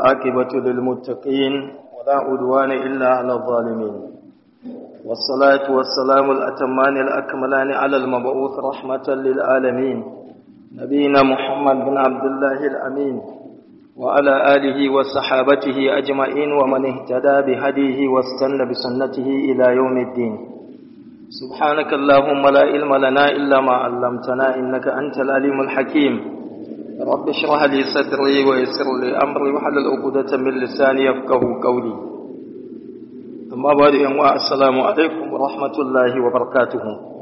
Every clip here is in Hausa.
والعاقبة للمتقين ولا عدوان إلا على الظالمين والصلاة والسلام الأتمان الأكملان على المبعوث رحمة للعالمين نبينا محمد بن عبد الله الأمين وعلى آله وصحابته أجمعين ومن اهتدى بهديه واستنى بسنته إلى يوم الدين سبحانك اللهم لا علم لنا إلا ما علمتنا إنك أنت العليم الحكيم رب اشرح لي صدري ويسر لي أمري وحلل عقدة من لساني يفقه قولي أما بعد أنواع السلام عليكم ورحمة الله وبركاته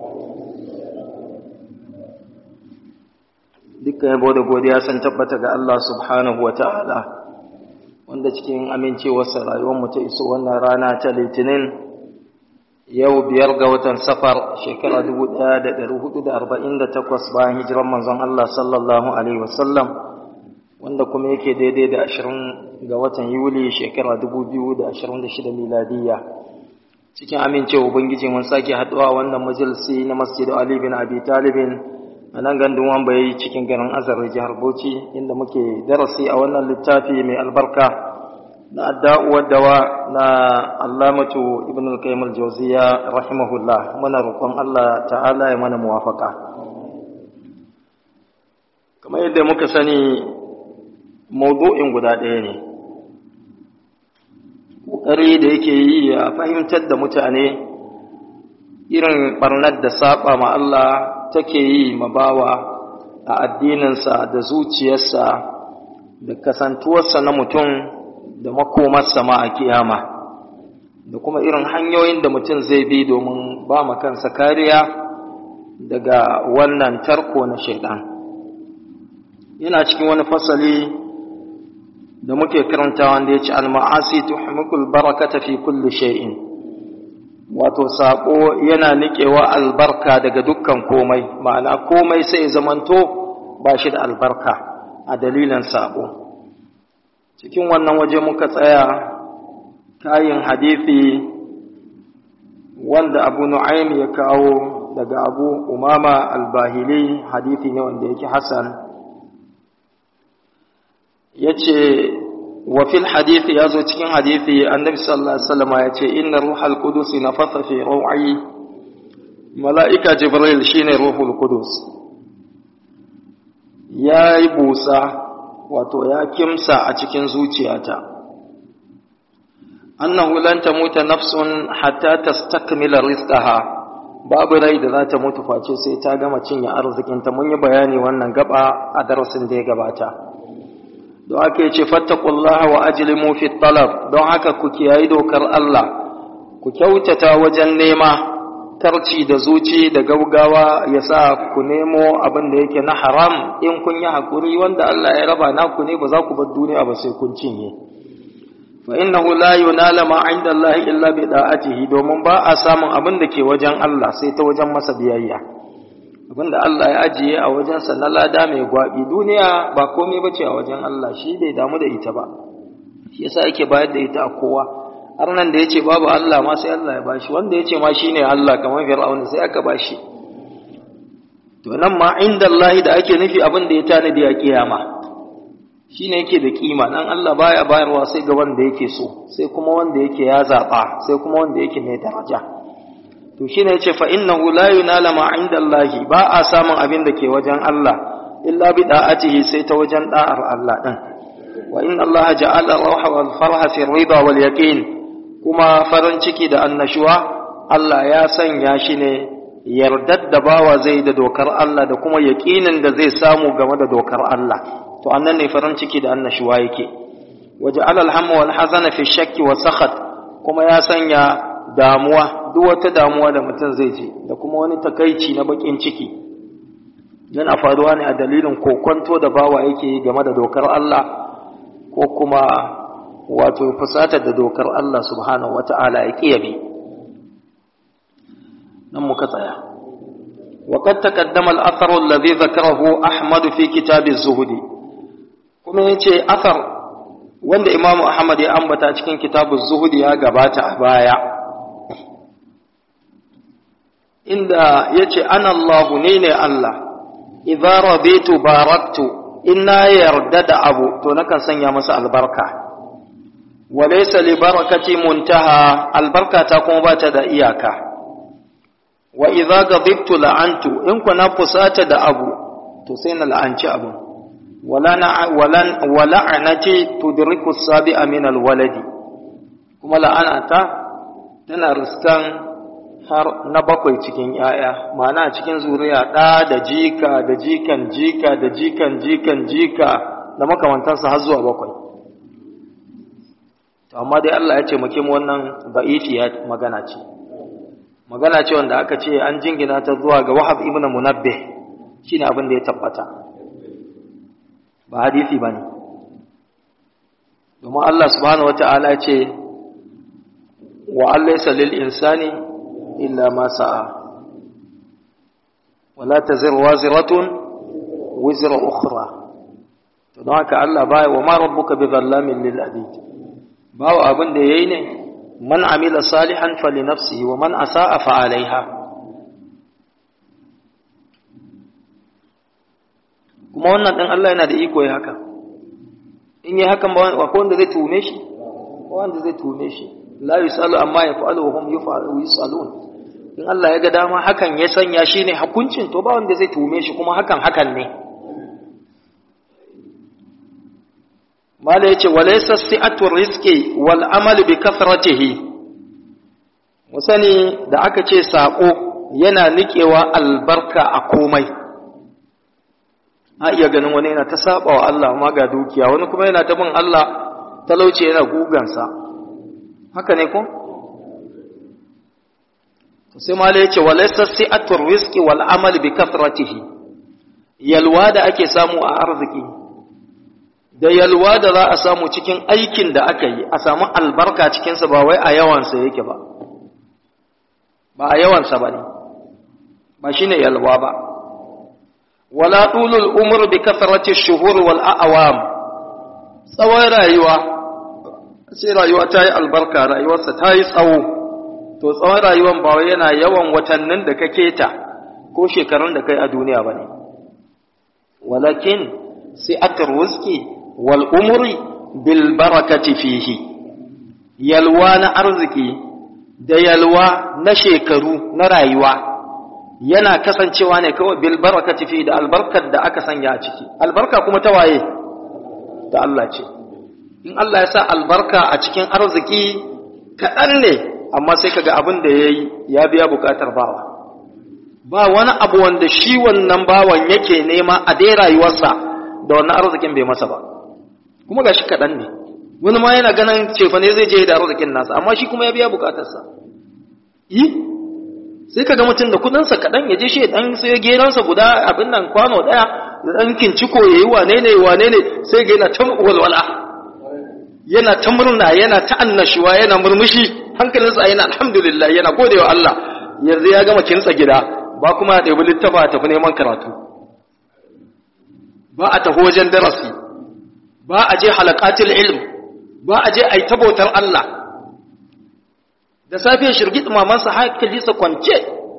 dukkan yabo da godiya sun tabbata ga Allah subhanahu wa ta'ala wanda cikin amincewarsa rayuwarmu ta iso wannan rana ta litinin yau biyar ga watan safar shekara 1448 bayan hijiran manzon Allah sallallahu alaihi wasallam wanda kuma yake daidai da 20 ga watan yuli shekara 2026 miladiyya cikin amincewa ubangiji mun sake haduwa wannan majalisi na masjid Ali bin Abi Talibin a nan gandun wambayi cikin garin azar jihar Bauchi inda muke darasi a wannan littafi mai albarka na da'uwar dawa na allamatu ibn al-qayyim al-jawziya rahimahullah muna roƙon Allah ta'ala ya mana muwafaka kamar yadda muka sani mawdu'in guda ɗaya ne ƙoƙari da yake yi ya fahimtar da mutane irin barnar da saba ma Allah take yi ma bawa a addininsa da zuciyarsa da kasantuwarsa na mutum da makomarsa ma a kiyama da kuma irin hanyoyin da mutum zai bi domin ba ma kansa kariya daga wannan tarko na shaidan yana cikin wani fasali da muke karanta wanda ya ce al-ma'asi tuhmikul barakata fi kulli shay'in wato sako yana niƙewa albarka daga dukkan komai ma'ana komai sai zamanto ba shi da albarka a dalilin sako cikin wannan waje muka tsaya kayin hadithi wanda abu nu'aym ya kawo daga abu umama albahili hadithi ne wanda yake hasan yace wa fil hadithi yazo cikin hadithi annabi sallallahu alaihi wasallam yace inna ruhal qudus nafatha fi ru'i malaika jibril shine ruhul qudus yayi busa wato ya kimsa a cikin zuciyata annahu lan tamuta nafsun hatta tastakmila rizqaha babu rai da za ta mutu face sai ta gama cinye arzikinta mun yi bayani wannan gaba a darasin da ya gabata don haka ya ce fattakullaha wa ajlimu fi talab don haka ku kiyayi dokar Allah ku kyautata wajen nema tarci da zuci da gaugawa ya sa ku nemo abin da yake na haram in kun yi hakuri wanda Allah ya raba naku ne ba za ku bar duniya ba sai kun cinye fa innahu la yunala ma inda Allah illa bi da'atihi domin ba a samun abin da ke wajen Allah sai ta wajen masa biyayya abinda Allah ya ajiye a wajensa na lada mai gwabi duniya ba komai bace a wajen Allah shi bai damu da ita ba shi yasa yake bayar da ita a kowa har nan da yace babu Allah ma sai Allah ya bashi wanda yace ma shine Allah kamar Fir'aun sai aka bashi to nan ma inda Allah da ake nufi abin da ya tanadi a kiyama shine yake da kima dan Allah baya bayarwa sai ga wanda yake so sai kuma wanda yake ya zaba sai kuma wanda yake mai daraja to shine yace fa innahu la yunala ma inda Allah ba a samun abin da ke wajen Allah illa bi da'atihi sai ta wajen da'ar Allah din wa inna Allah ja'ala rawha wal farha fi ridha wal yaqin kuma farin ciki da annashuwa Allah ya sanya shi ne yardar da bawa zai da dokar Allah da kuma yaqinin da zai samu game da dokar Allah to annan ne farin ciki da annashuwa yake waja'ala al-hamma wal hazana fi shakki wa sakhat kuma ya sanya damuwa duk wata damuwa da mutum zai ji da kuma wani takaici na bakin ciki yana faruwa ne a dalilin kokonto da bawa yake yi game da dokar Allah ko kuma wato fusatar da dokar Allah subhanahu wata'ala ya kiyabe nan muka tsaya وقد تقدم الأثر الذي ذكره أحمد في كتاب الزهد kuma yace athar wanda Imam Ahmad ya ambata cikin kitabuz zuhud ya gabata a baya inda yace ana Allah ne ne Allah idza raditu baraktu inna yarda da abu to nakan sanya masa albarka walaysa li barakati muntaha albarkata kuma ba ta da iyaka wa idza ghadibtu la'antu in kuna fusata da abu to sai na la'anci abu wala na wala wala'anati tudriku as-sabi'a min al-waladi kuma la'anata tana riskan har na bakwai cikin ‘ya'ya, mana cikin zuriya ɗa da jika da jikan jika da jikan jikan jika da makamantansa har zuwa bakwai. amma dai Allah ya ce muke mu wannan ba'ifiya magana ce. Magana ce wanda aka ce an jingina ta zuwa ga Wahab ibn Munabbih shi ne abin da ya tabbata. Ba hadisi ba ne. Domin Allah subhanahu wa ta'ala ce, wa Allah ya lil insani إلا ما سعى ولا تزر وازرة وزر أخرى تدعك الله باي وما ربك بظلام للأبيد باو أبن ديين من عمل صالحا فلنفسه ومن أساء فعليها kuma wannan ɗan Allah yana da iko ya haka in yi hakan ba wanda zai tume shi wanda zai tume shi la yusalu amma yaf'alu wa hum yusalun in Allah ya ga dama hakan ya sanya shi ne hukuncin to ba wanda zai tume shi kuma hakan hakan ne mala yace walaysa si'atu rizqi wal amal bi kathratihi musani da aka ce sako yana nikewa albarka a komai a iya ganin wani yana ta saba wa Allah amma ga dukiya wani kuma yana ta bin Allah talauci yana gugansa haka ne ko sai mala yace walaysa si'atur rizqi wal amal bi kathratihi yalwa da ake samu a arziki da yalwa da za a samu cikin aikin da aka yi a samu albarka cikin sa ba wai a yawan sa yake ba ba a yawan sa bane ba shine yalwa ba wala tulul umr bi kathrati ash-shuhur wal a'wam tsawon rayuwa sai rayuwa ta yi albarka rayuwarsa ta yi tsawo to tsawon rayuwan ba wai yana yawan watannin da ka keta ko shekarun da kai a duniya ba ne walakin sai aka ruski wal umri bil barakati fihi yalwa na arziki da yalwa na shekaru na rayuwa yana kasancewa ne kawai bil barakati fihi da albarkar da aka sanya a ciki albarka kuma ta waye ta Allah ce in Allah ya sa albarka a cikin arziki kaɗan ne amma sai kaga abin da ya yi ya biya bukatar bawa ba wani abu wanda shi wannan bawan yake nema a dai rayuwarsa da wannan arzikin bai masa ba kuma ga shi kaɗan ne wani ma yana ganin cefa ne zai je da arzikin nasa amma shi kuma ya biya bukatarsa yi sai kaga mutum da kudinsa kaɗan ya je shi dan sai geransa guda abin nan kwano ɗaya da ɗan kinciko ya yi wane ne wane ne sai ga yana ta walwala yana ta murna yana ta annashuwa yana murmushi hankalinsa yana alhamdulillah yana gode wa Allah yanzu ya gama kinsa gida ba kuma ya ɗebi littafa a tafi neman karatu ba a tafi wajen darasi ba a je halakatul ilm ba a je a yi tabautar Allah da safiya shirgit mamansa hankalinsa kwance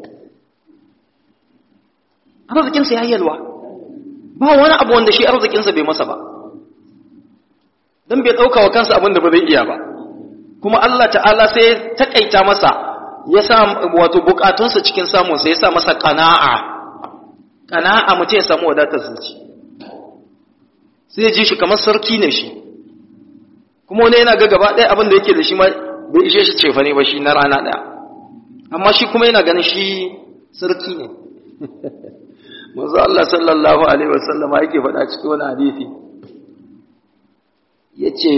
arzikinsa ya yalwa ba wani abu wanda shi arzikinsa bai masa ba don bai ɗauka wa kansa abin da ba zai iya ba kuma Allah ta'ala sai takaita masa ya sa wato bukatunsa cikin samunsa ya sa masa ƙana'a ƙana'a mutum ya samu wadatar zuci sai ji shi kamar sarki ne shi kuma wani yana ga gaba ɗaya abin da yake da shi ma bai ishe shi cefa ne ba shi na rana ɗaya amma shi kuma yana ganin shi sarki ne manzo Allah sallallahu alaihi wasallam yake faɗa cikin wani hadisi yace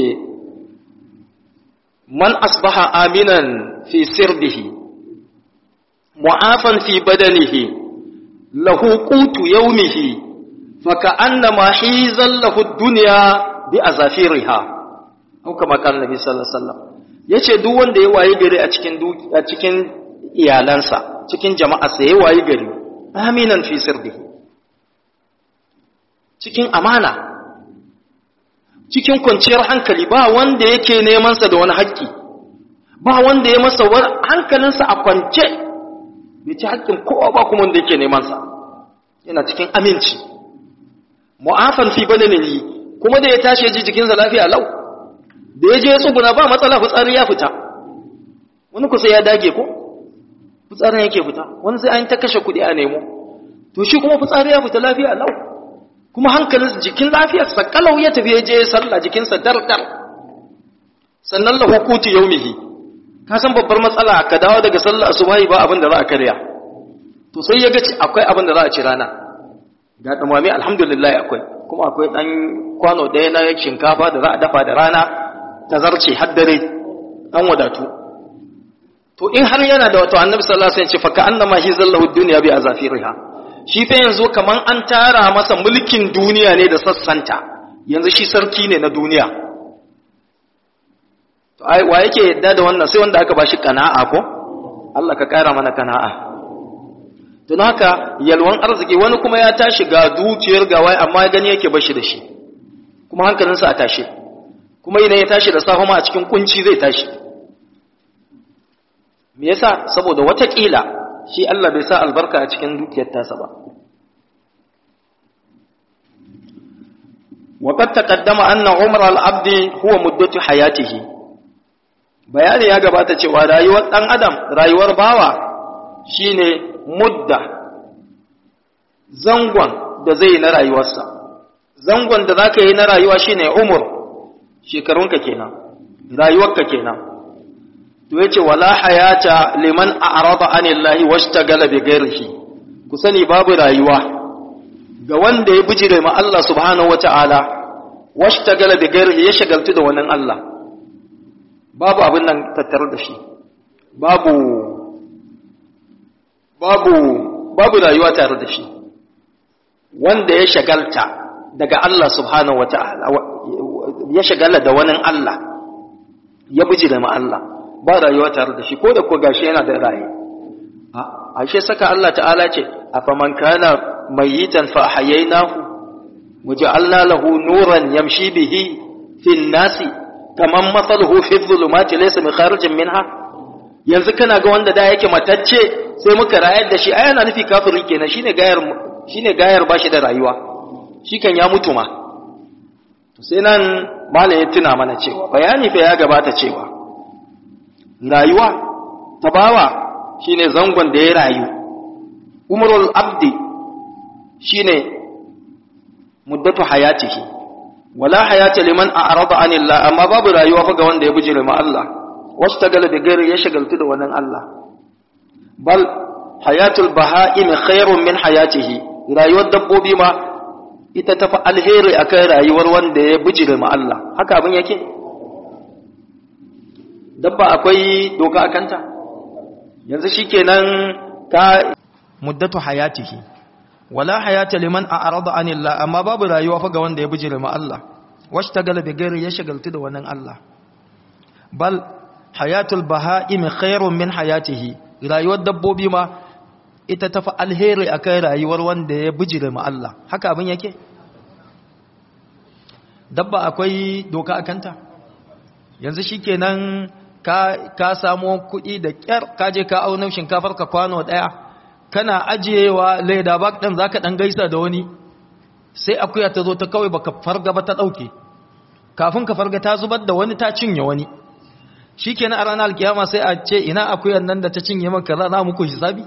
man asbaha aminan fi sirbihi mu'afan fi badanihi lahu qutu yawmihi faka'annama hizan lahu ad-dunya bi azafiriha au kama kan nabi sallallahu alaihi wasallam yace duk wanda ya waye gari a cikin a cikin iyalansa cikin jama'arsa ya waye gari aminan fi sirbihi cikin amana cikin kwanciyar hankali ba wanda yake nemansa da wani haƙƙi ba wanda ya masa hankalinsa a kwance bai ci haƙƙin kowa ba kuma wanda yake nemansa yana cikin aminci mu'afan fi badanihi kuma da ya tashi ya ji jikinsa lafiya lau da ya je ya tsuguna ba matsala fitsari ya fita wani kusa ya dage ko fitsarin yake fita wani sai an ta kashe kuɗi a nemo to shi kuma fitsari ya fita lafiya lau kuma hankalin jikin lafiyarsa kalau ya tafi ya je sallah jikinsa dardar sannan lahu qutu yawmihi ka san babbar matsala ka dawo daga sallah asubahi ba abin da za a karya to sai ya ga akwai abin da za a ci rana ga dumame alhamdulillah akwai kuma akwai dan kwano ɗaya na shinkafa da za a dafa da rana ta zarce har dare an wadatu to in har yana da wato annabi sallallahu alaihi wasallam ce fa ka annama hi zallahu dunya bi azafiriha shi fa yanzu kaman an tara masa mulkin duniya ne da sassanta yanzu shi sarki ne na duniya to ai wa yake yadda da wannan sai wanda aka bashi kana'a ko Allah ka kara mana kana'a don haka yalwan arziki wani kuma ya tashi ga dukiyar gawai amma gani yake bashi da shi kuma hankalinsa a tashi kuma idan ya tashi da safe ma a cikin kunci zai tashi me yasa saboda watakila shi Allah bai sa albarka a cikin dukiyar tasa ba وقد تقدم أن عمر العبد هو مدة حياته bayani ya gabata cewa rayuwar ɗan adam rayuwar bawa shine mudda zangon da zai yi na rayuwarsa zangon da zaka yi na rayuwa shine umur shekarunka kenan rayuwarka kenan to yace wala hayata liman a'rada anillahi washtagala bi ghairihi ku sani babu rayuwa ga wanda ya bijire ma Allah subhanahu wata'ala washtagala bi ghairihi ya shagaltu da wannan Allah babu abin nan tattare da shi babu babu babu rayuwa tare da shi wanda ya shagalta daga Allah subhanahu wata'ala ya shagala da wani Allah ya bijire ma Allah ba rayuwa tare da shi ko da ko gashi yana da raye a ashe saka Allah ta'ala ce afaman kana mayitan fa ahyaynahu waja'alna lahu nuran yamshi bihi fin nasi kaman mathaluhu fi dhulumati laysa min kharijin minha yanzu kana ga wanda da yake matacce sai muka rayar da shi ai yana nufi kafiri kenan shine gayar shine gayar bashi da rayuwa shi kan ya mutu ma to sai nan malam ya tuna mana cewa bayani fa ya gabata cewa rayuwa ta bawa shine zangon da ya rayu umrul abdi shine muddatu hayatihi wala hayata liman a'rada anillah amma babu rayuwa fa ga wanda ya bijire ma Allah wastagala da gairi ya shagaltu da wannan Allah bal hayatul baha'im khairun min hayatihi rayuwar dabbobi ma ita tafi alheri akan rayuwar wanda ya bijire ma Allah haka abin yake dabba akwai doka a kanta yanzu shikenan ka muddatu hayatihi wala hayata liman a'rada anillah amma babu rayuwa fa ga wanda ya bijire ma Allah washtagala bi ghairi ya shagaltu da wannan Allah bal hayatul baha'im khairun min hayatihi rayuwar dabbobi ma ita tafi alheri akan rayuwar wanda ya bijire ma Allah haka abin yake dabba akwai doka a kanta yanzu shikenan ka ka samu kuɗi da ƙyar ka je ka auna shinkafar ka kwano ɗaya kana ajiyewa leda bak ɗin zaka ɗan gaisa da wani sai akuya ta zo ta kawai baka farga ba ta ɗauke kafin ka farga ta zubar da wani ta cinye wani shikenan a ranar alkiyama sai a ce ina akuyan nan da ta cinye maka za muku hisabi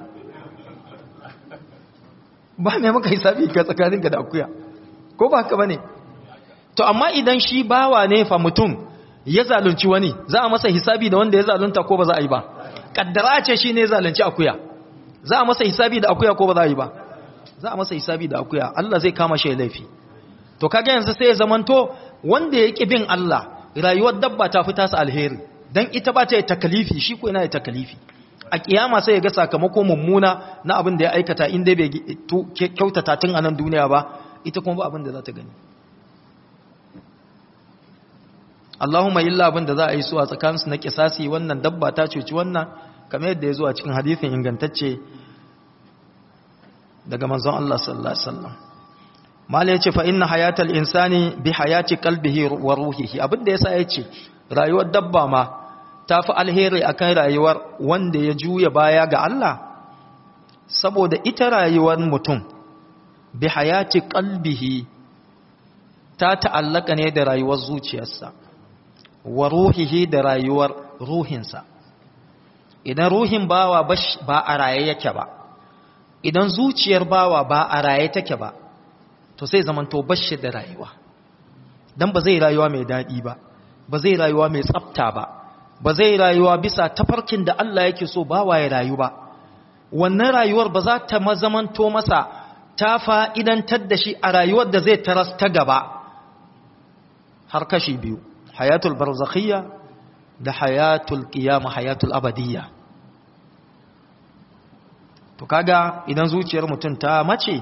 ba mai maka hisabi ka tsakaninka da akuya ko ba haka bane to amma idan shi bawa ne fa mutum ya zalunci wani za a masa hisabi da wanda ya zalunta ko ba za a yi ba kaddara ce shi ne zalunci akuya za a masa hisabi da akuya ko ba za a yi ba za a masa hisabi da akuya Allah zai kama shi laifi to kaga yanzu sai ya zamanto wanda ya ki bin Allah rayuwar dabba ta fi tasa alheri dan ita ba ta yi takalifi shi ko yana da takalifi a kiyama sai ya ga sakamako mummuna na abin da ya aikata in dai bai kyautata tun a nan duniya ba ita kuma ba abin da za ta gani Allahumma illa abin da za a yi su a tsakaninsu na kisasi wannan dabba ta cuci wannan kamar yadda ya zo a cikin hadithin ingantacce daga manzon Allah sallallahu alaihi wasallam mala yace fa inna hayatal insani bi hayati qalbihi wa ruhihi abin da yasa yace rayuwar dabba ma tafi alheri akan rayuwar wanda ya juya baya ga Allah saboda ita rayuwar mutum bi hayati qalbihi ta ta'allaka ne da rayuwar zuciyarsa wa ruhihi da rayuwar ruhinsa idan ruhin bawa ba a raye yake ba idan zuciyar bawa ba a raye take ba to sai zamanto bashi da rayuwa dan ba zai rayuwa mai daɗi ba ba zai rayuwa mai tsafta ba ba zai rayuwa bisa tafarkin da Allah yake so bawa ya rayu ba wannan rayuwar ba za ta mazamanto masa ta fa'idantar da shi a rayuwar da zai taras ta gaba har kashi biyu hayatul barzakhiyya da hayatul qiyama hayatul abadiyya to kaga idan zuciyar mutum ta mace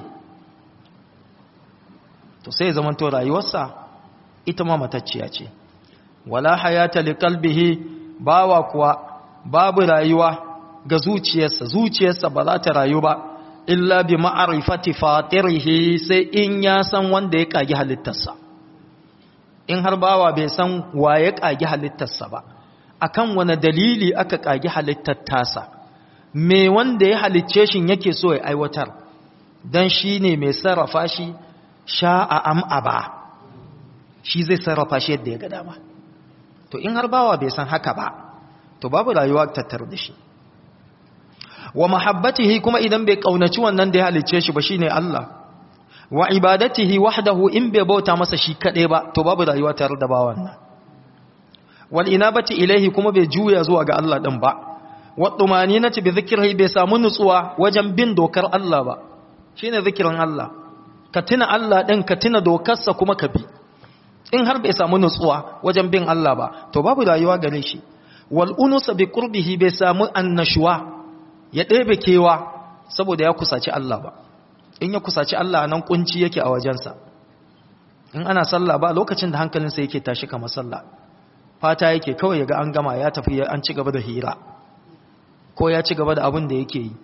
to sai zamanto rayuwarsa ita ma matacciya ce wala hayata liqalbihi bawa kuwa babu rayuwa ga zuciyarsa zuciyarsa ba za ta rayu ba illa bi ma'rifati fatirihi sai in ya san wanda ya kagi halittarsa in har bawa bai san wa ya kagi halittarsa ba akan wani dalili aka kagi halittar tasa me wanda ya halicce shi yake so ya aiwatar dan shine mai sarrafa shi sha'a am aba shi zai sarrafa shi yadda ya ga dama to in har bawa bai san haka ba to babu rayuwa tattar da shi wa mahabbatihi kuma idan bai kaunaci wannan da ya halicce shi ba shine Allah wa ibadatihi wahdahu in bai bauta masa shi kadai ba to babu rayuwa tare da bawan nan wal inabati ilaihi kuma bai juya zuwa ga Allah din ba wa tumaninati bi dhikrihi bai samu nutsuwa wajen bin dokar Allah ba shine zikirin Allah ka tuna Allah din ka tuna dokarsa kuma ka bi in har bai samu nutsuwa wajen bin Allah ba to babu rayuwa gare shi wal unusa bi qurbihi bai samu annashuwa ya ɗebe kewa saboda ya kusaci Allah ba in ya kusaci Allah nan kunci yake a wajensa in ana sallah ba lokacin da hankalinsa yake tashi kamar sallah fata yake kawai yaga an gama ya tafi an ci gaba da hira ko ya ci gaba da abin da yake yi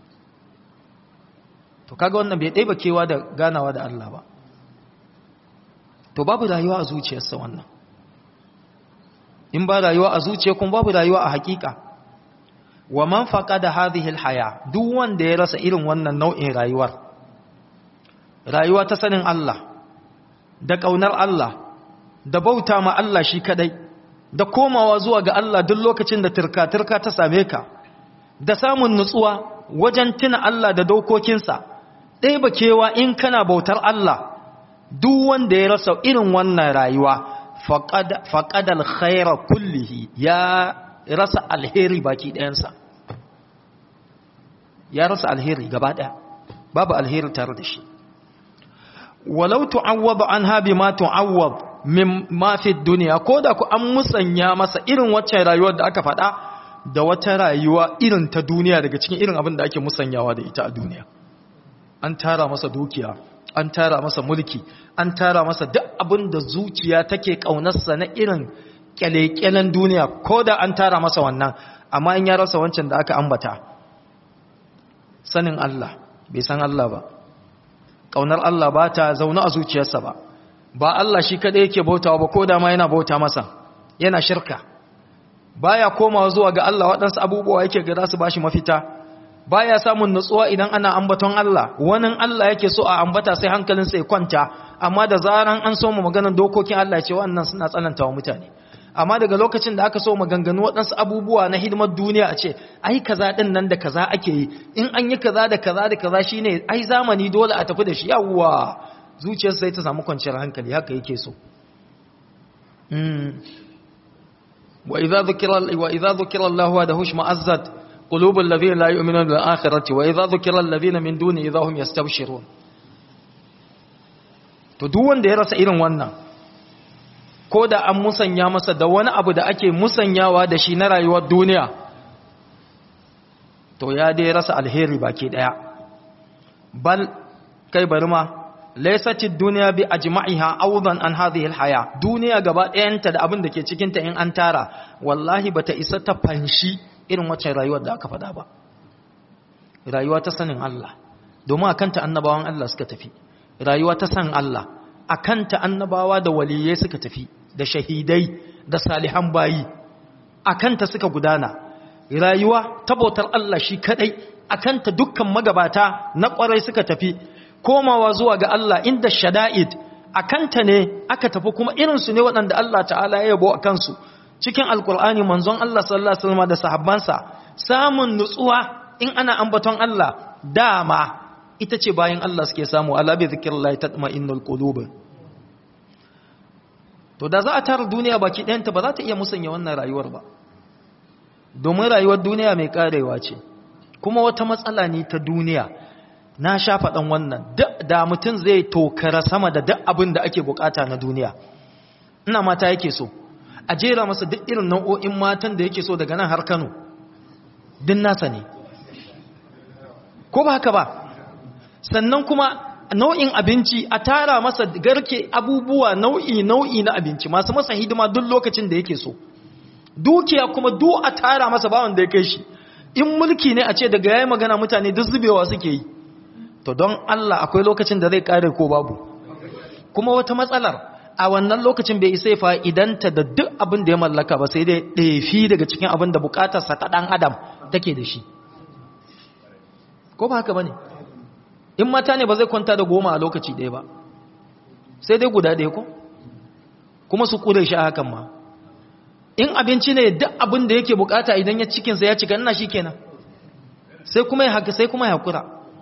to kaga wannan bai ɗebe kewa da ganawa da Allah ba to babu rayuwa a zuciyarsa wannan in ba rayuwa a zuciya kuma babu rayuwa a hakika wa man faqada hadhihi alhaya duk wanda ya rasa irin wannan nau'in rayuwar rayuwa ta sanin Allah da kaunar Allah da bauta ma Allah shi kadai da komawa zuwa ga Allah duk lokacin da turka-turka ta same ka da samun nutsuwa wajen tuna Allah da dokokinsa ɗaya bakewa in kana bautar Allah duk wanda ya rasa irin wannan rayuwa faqad alkhaira kullihi ya rasa alheri baki ɗayansa ya rasa alheri gaba ɗaya babu alheri tare da shi walau tu'awwad anha bima tu'awwad min ma fi dunya koda ku an musanya masa irin wacce rayuwar da aka faɗa da wata rayuwa irin ta duniya daga cikin irin abin da ake musanyawa da ita a duniya an tara masa dukiya an tara masa mulki an tara masa duk abin da zuciya take kaunarsa na irin kyalekyalen duniya ko da an tara masa wannan amma in ya rasa wancan da aka ambata sanin Allah bai san Allah ba kaunar Allah ba ta zaune a zuciyarsa ba ba Allah shi kadai yake bautawa ba ko da ma yana bauta masa yana shirka baya komawa zuwa ga Allah waɗansu abubuwa yake ga za su bashi mafita baya samun nutsuwa idan ana ambaton Allah wani Allah yake so a ambata sai hankalinsa ya kwanta amma da zaran an so mu maganar dokokin Allah ce wannan suna tsanantawa mutane amma daga lokacin da aka so maganganu waɗansu abubuwa na hidimar duniya a ce ai kaza ɗin nan da kaza ake yi in an yi kaza da kaza da kaza shine ai zamani dole a tafi da shi yawwa zuciyar sai ta samu kwanciyar hankali haka yake so wa idza dhukira wa idza dhukira Allah wa dahush ma'azzat qulubul ladhina la yu'minuna bil akhirati wa idza dhukira alladhina min duni idza hum yastabshirun to duk wanda ya rasa irin wannan ko da an musanya masa da wani abu da ake musanyawa da shi na rayuwar duniya to ya dai rasa alheri baki daya bal kai bari ma laysatid dunya bi ajma'iha awdan an hadhihi alhaya duniya gaba ɗayanta da abin da ke cikin ta in an tara wallahi bata isa ta fanshi irin wacce rayuwar da aka faɗa ba rayuwa ta sanin Allah domin akanta annabawan Allah suka tafi rayuwa ta san Allah akanta annabawa da waliyai suka tafi da shahidai da salihan bayi akanta suka gudana rayuwa ta bautar Allah shi kadai akanta dukkan magabata na kwarai suka tafi komawa zuwa ga Allah inda shada'id a kanta ne aka tafi kuma irinsu ne waɗanda Allah ta'ala ya yabo a kansu cikin alkur'ani manzon Allah sallallahu alaihi wasallam da sahabbansa samun nutsuwa in ana ambaton Allah dama ita ce bayan Allah suke samu ala bi zikrillahi tatma'innul qulub to da za a tara duniya baki ɗayanta ba za ta iya musanya wannan rayuwar ba domin rayuwar duniya mai karewa ce kuma wata matsala ne ta duniya na sha faɗan wannan da mutum zai tokara sama da duk abin da ake bukata na duniya ina mata yake so a jera masa duk irin nau'o'in matan da yake so daga nan har kano din nasa ne ko ba haka ba sannan kuma nau'in abinci a tara masa garke abubuwa nau'i nau'i na abinci masu masa hidima duk lokacin da yake so dukiya kuma duk a tara masa bawan da ya kai shi in mulki ne a ce daga yayi magana mutane duk zubewa suke yi to don Allah akwai lokacin da zai kare ko babu kuma wata matsalar a wannan lokacin bai isa fa'idanta da duk abin da ya mallaka ba sai dai ɗefi daga cikin abin da bukatarsa ta ɗan adam take da shi ko ba haka ba ne in mata ne ba zai kwanta da goma a lokaci ɗaya ba sai dai guda ɗaya ko kuma su ƙure shi a hakan ma in abinci ne duk abin da yake bukata idan ya cikinsa ya cika ina shi kenan sai kuma ya haka sai kuma ya hakura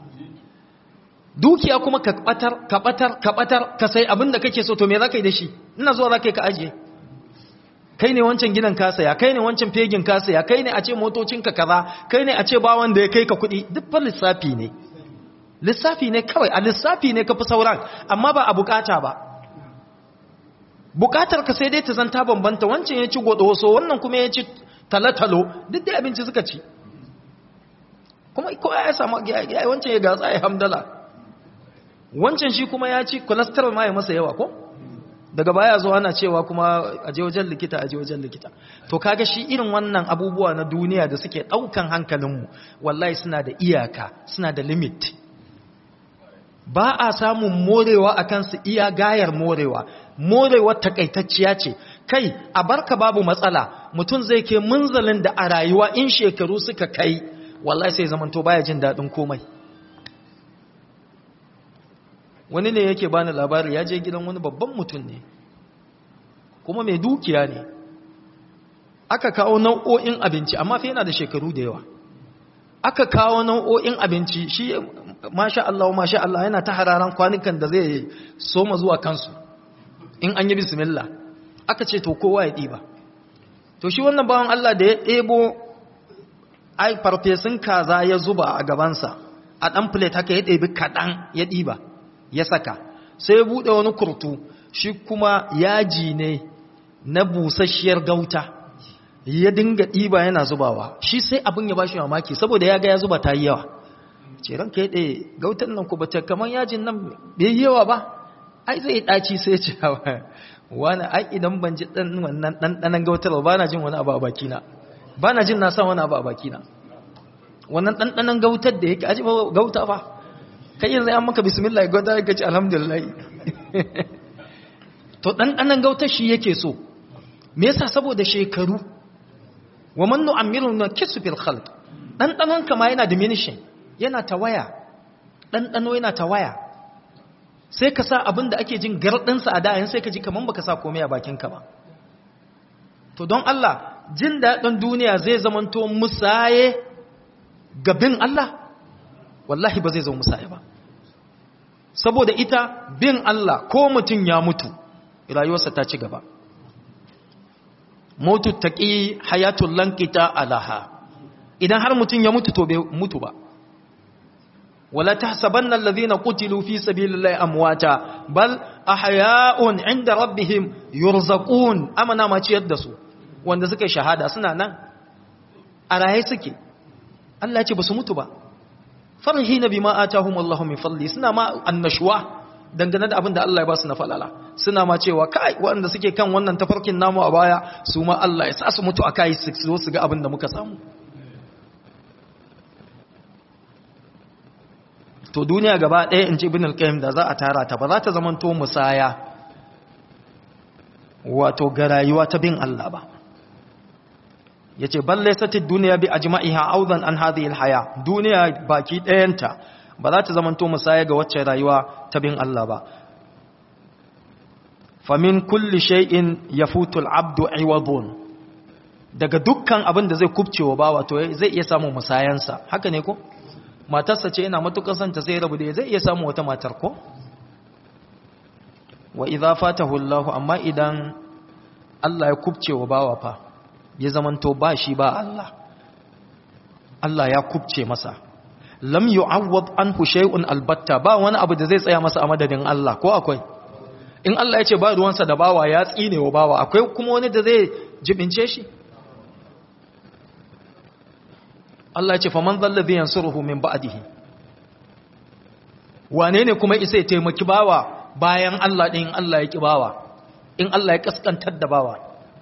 dukiya kuma ka batar ka batar ka batar ka sai abin da kake so to me zaka yi da shi ina zuwa zaka yi ka ajiye kai ne wancan gidan ka saya kai ne wancan fegin ka saya kai ne a ce motocinka kaza kai ne a ce ba wanda ya kai ka kuɗi duk fa lissafi ne lissafi ne kawai a lissafi ne ka fi sauran amma ba a bukata ba bukatar ka sai dai ta zanta bambanta wancan ya ci godoso wannan kuma ya ci talatalo duk dai abinci suka ci kuma ko ya samu ya wancan ya gatsa ya hamdala wancan shi kuma ya ci cholesterol ma ya masa yawa ko daga baya zo ana cewa kuma a je wajen likita a je wajen likita to kaga shi irin wannan abubuwa na duniya da suke daukan hankalinmu wallahi suna da iyaka suna da limit ba a samun morewa a kansu iya gayar morewa morewar takaitacciya ce kai a barka babu matsala mutum zai ke munzalin da a rayuwa in shekaru suka kai wallahi sai zamanto baya jin daɗin komai wani ne yake bani labari ya je gidan wani babban mutum ne kuma mai dukiya ne aka kawo nau'o'in abinci amma fa yana da shekaru da yawa aka kawo nau'o'in abinci shi masha Allah masha Allah yana ta hararan kwanukan da zai soma zuwa kansu in an yi bismillah aka ce to kowa ya ɗiba to shi wannan bawan Allah da ya ɗebo ai farfesun kaza ya zuba a gabansa a ɗan plate haka ya ɗebi kaɗan ya ɗiba ya saka sai ya buɗe wani kurtu shi kuma yaji ne na busasshiyar gauta ya dinga ɗiba yana zubawa shi sai abin ya bashi mamaki saboda ya ga ya zuba ta yi yawa ce ranka ya ɗaya gautan nan ku bata kamar yajin nan bai yi yawa ba ai zai ɗaci sai ce wani ai idan ban ji ɗan wannan ɗanɗanan gautar ba na jin wani abu a bakina ba na jin na sa wani abu a bakina wannan ɗanɗanan gautar da yake aji gauta ba kai yanzu an maka bismillah gauta ya ce alhamdulillah to ɗanɗanan gautar shi yake so me yasa saboda shekaru wa man nu'ammiru na kisu fil khalq ɗanɗanon kama yana diminishing yana tawaya ɗanɗano yana tawaya sai ka sa abin da ake jin garɗinsa a da'ayin sai ka ji kamar baka sa komai a bakinka ba to don Allah jin daɗin duniya zai zamanto musaye ga bin Allah wallahi ba zai zo musaye ba saboda ita bin Allah ko mutum ya mutu rayuwarsa ta ci gaba mutu taƙi hayatul lankita alaha idan har mutum ya mutu to bai mutu ba ولا تحسبن الذين قتلوا في سبيل الله امواتا بل احياء عند ربهم يرزقون امنا ma ciyar da su wanda suka shahada suna nan a raye suke Allah ya ce basu mutu ba farhina bima atahum Allah min fadli suna ma annashwa dangane da abin da Allah ya ba su na falala suna ma cewa kai waɗanda suke kan wannan tafarkin namu a baya su ma Allah ya sa su mutu akai su zo su ga abin da muka samu to duniya gaba ɗaya in ce ibn al-qayyim da za a tara ta ba za ta zamanto musaya wato ga rayuwa ta bin Allah ba yace bal laysat ad-dunya bi ajma'iha awdan an hadhihi al-haya duniya baki ɗayanta ba za ta zamanto musaya ga wacce rayuwa ta bin Allah ba famin kulli shay'in yafutu al-abdu iwadun daga dukkan abin da zai kubcewa bawa to zai iya samu musayansa haka ne ko matarsa ce yana matukar santa sai rabu da zai iya samu wata matar ko wa idza fatahu Allah amma idan Allah ya kubcewa bawa fa ya zamanto ba shi ba Allah Allah ya kubce masa lam yu'awwad anhu shay'un albatta ba wani abu da zai tsaya masa a madadin Allah ko akwai in Allah ya ce ba ruwansa da bawa ya tsine wa bawa akwai kuma wani da zai jibince shi Allah ya ce faman zallazi yansuruhu min ba'dihi wane ne kuma isa ya taimaki bawa bayan Allah din Allah ya ki bawa in Allah ya kaskantar da bawa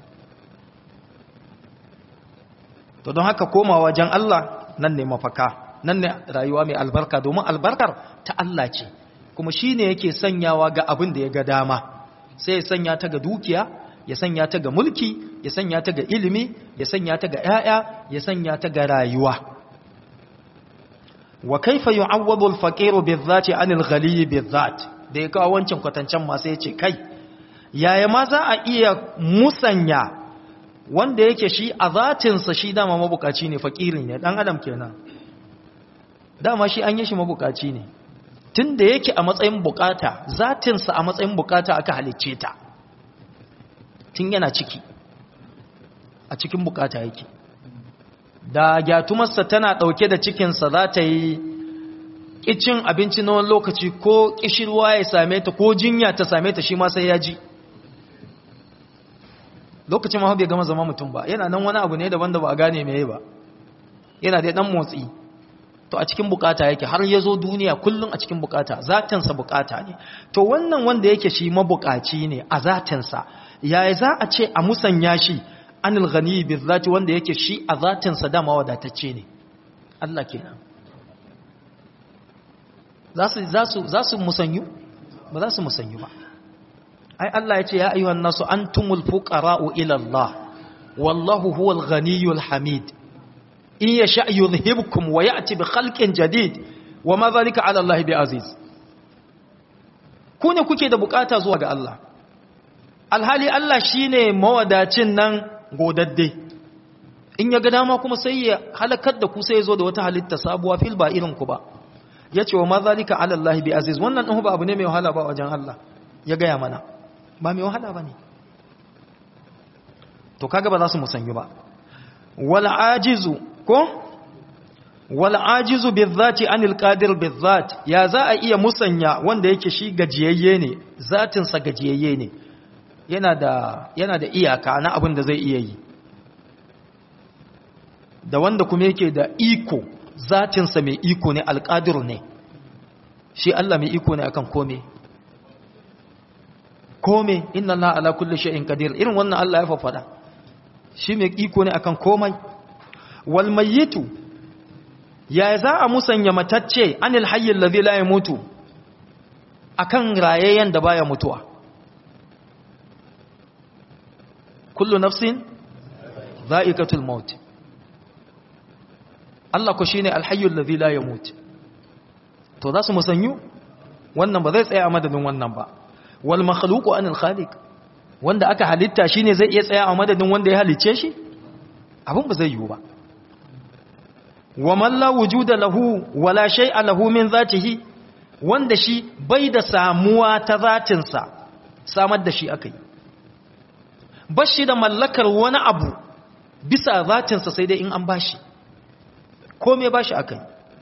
to don haka koma wajen Allah nan ne mafaka nan ne rayuwa mai albarka domin albarkar ta Allah ce kuma shi ne yake sanyawa ga abin da ya ga dama sai ya sanya ta ga dukiya ya sanya ta ga mulki ya sanya ta ga ilimi ya sanya ta ga 'ya'ya ya sanya ta ga rayuwa wa kaifa yu'awwadu al-faqiru bi-dhati 'anil ghaliyi bi-dhat da ya kawo wancan kwatancan ma sai ya ce kai yaya ma za a iya musanya wanda yake shi a zatinsa shi dama mabukaci ne fakiri ne dan adam kenan dama shi an yi shi mabukaci ne tun da yake a matsayin bukata zatinsa a matsayin bukata aka halicce ta tun yana ciki a cikin bukata yake da gyatumarsa tana ɗauke da cikinsa za ta yi ƙicin abinci na wani lokaci ko ƙishirwa ya same ta ko jinya ta same ta shi ma sai ya ji lokacin ma bai gama zama mutum ba yana nan wani abu ne daban da ba a gane mai ba yana da ɗan motsi to a cikin bukata yake har ya zo duniya kullum a cikin bukata zatinsa bukata ne to wannan wanda yake shi mabukaci ne a zatinsa yaya za a ce a musanya shi anil ghani bizati wanda yake shi a zatinsa dama wadatacce ne Allah kenan za su za su za su musanyu ba za su musanyu ba ai Allah ya ce ya ayyuhan nasu antumul fuqara'u ila Allah wallahu huwal ghaniyul hamid in ya sha yuzhibkum wa ya'ti bi khalqin jadid wa ma zalika 'ala Allah bi aziz ku ne kuke da bukata zuwa ga Allah alhali Allah shine mawadacin nan godadde in ya ga dama kuma sai ya halakar da ku sai ya zo da wata halitta sabuwa fil ba irin ku ba yace wa ma zalika 'ala Allah bi aziz wannan din ba abu ne mai wahala ba wajen Allah ya gaya mana ba mai wahala bane to kaga ba za su musanyu ba wal ajizu ko wal ajizu bizati anil qadir bizat ya za a iya musanya wanda yake shi gajiyayye ne zatin sa gajiyayye ne yana da yana da iyaka na abin da zai iya yi da wanda kuma yake da iko zatin sa mai iko ne alqadir ne shi Allah mai iko ne akan kome kome inna Allah ala kulli shay'in qadir irin wannan Allah ya faffada shi mai iko ne akan komai walmayyitu ya za a musanya matacce anil hayyin ladhi la yamutu akan rayayyen da baya mutuwa kullu nafsin dha'iqatul maut Allah ko shine alhayyul ladhi la yamut to za su musanyu wannan ba zai tsaya a madadin wannan ba wal makhluqu anil khaliq wanda aka halitta shine zai iya tsaya a madadin wanda ya halicce shi abin ba zai yiwu ba wa man la wujuda lahu wala shay'a lahu min zatihi wanda shi bai da samuwa ta zatinsa samar da shi akai bashi da mallakar wani abu bisa zatinsa sai dai in an bashi kome bashi akai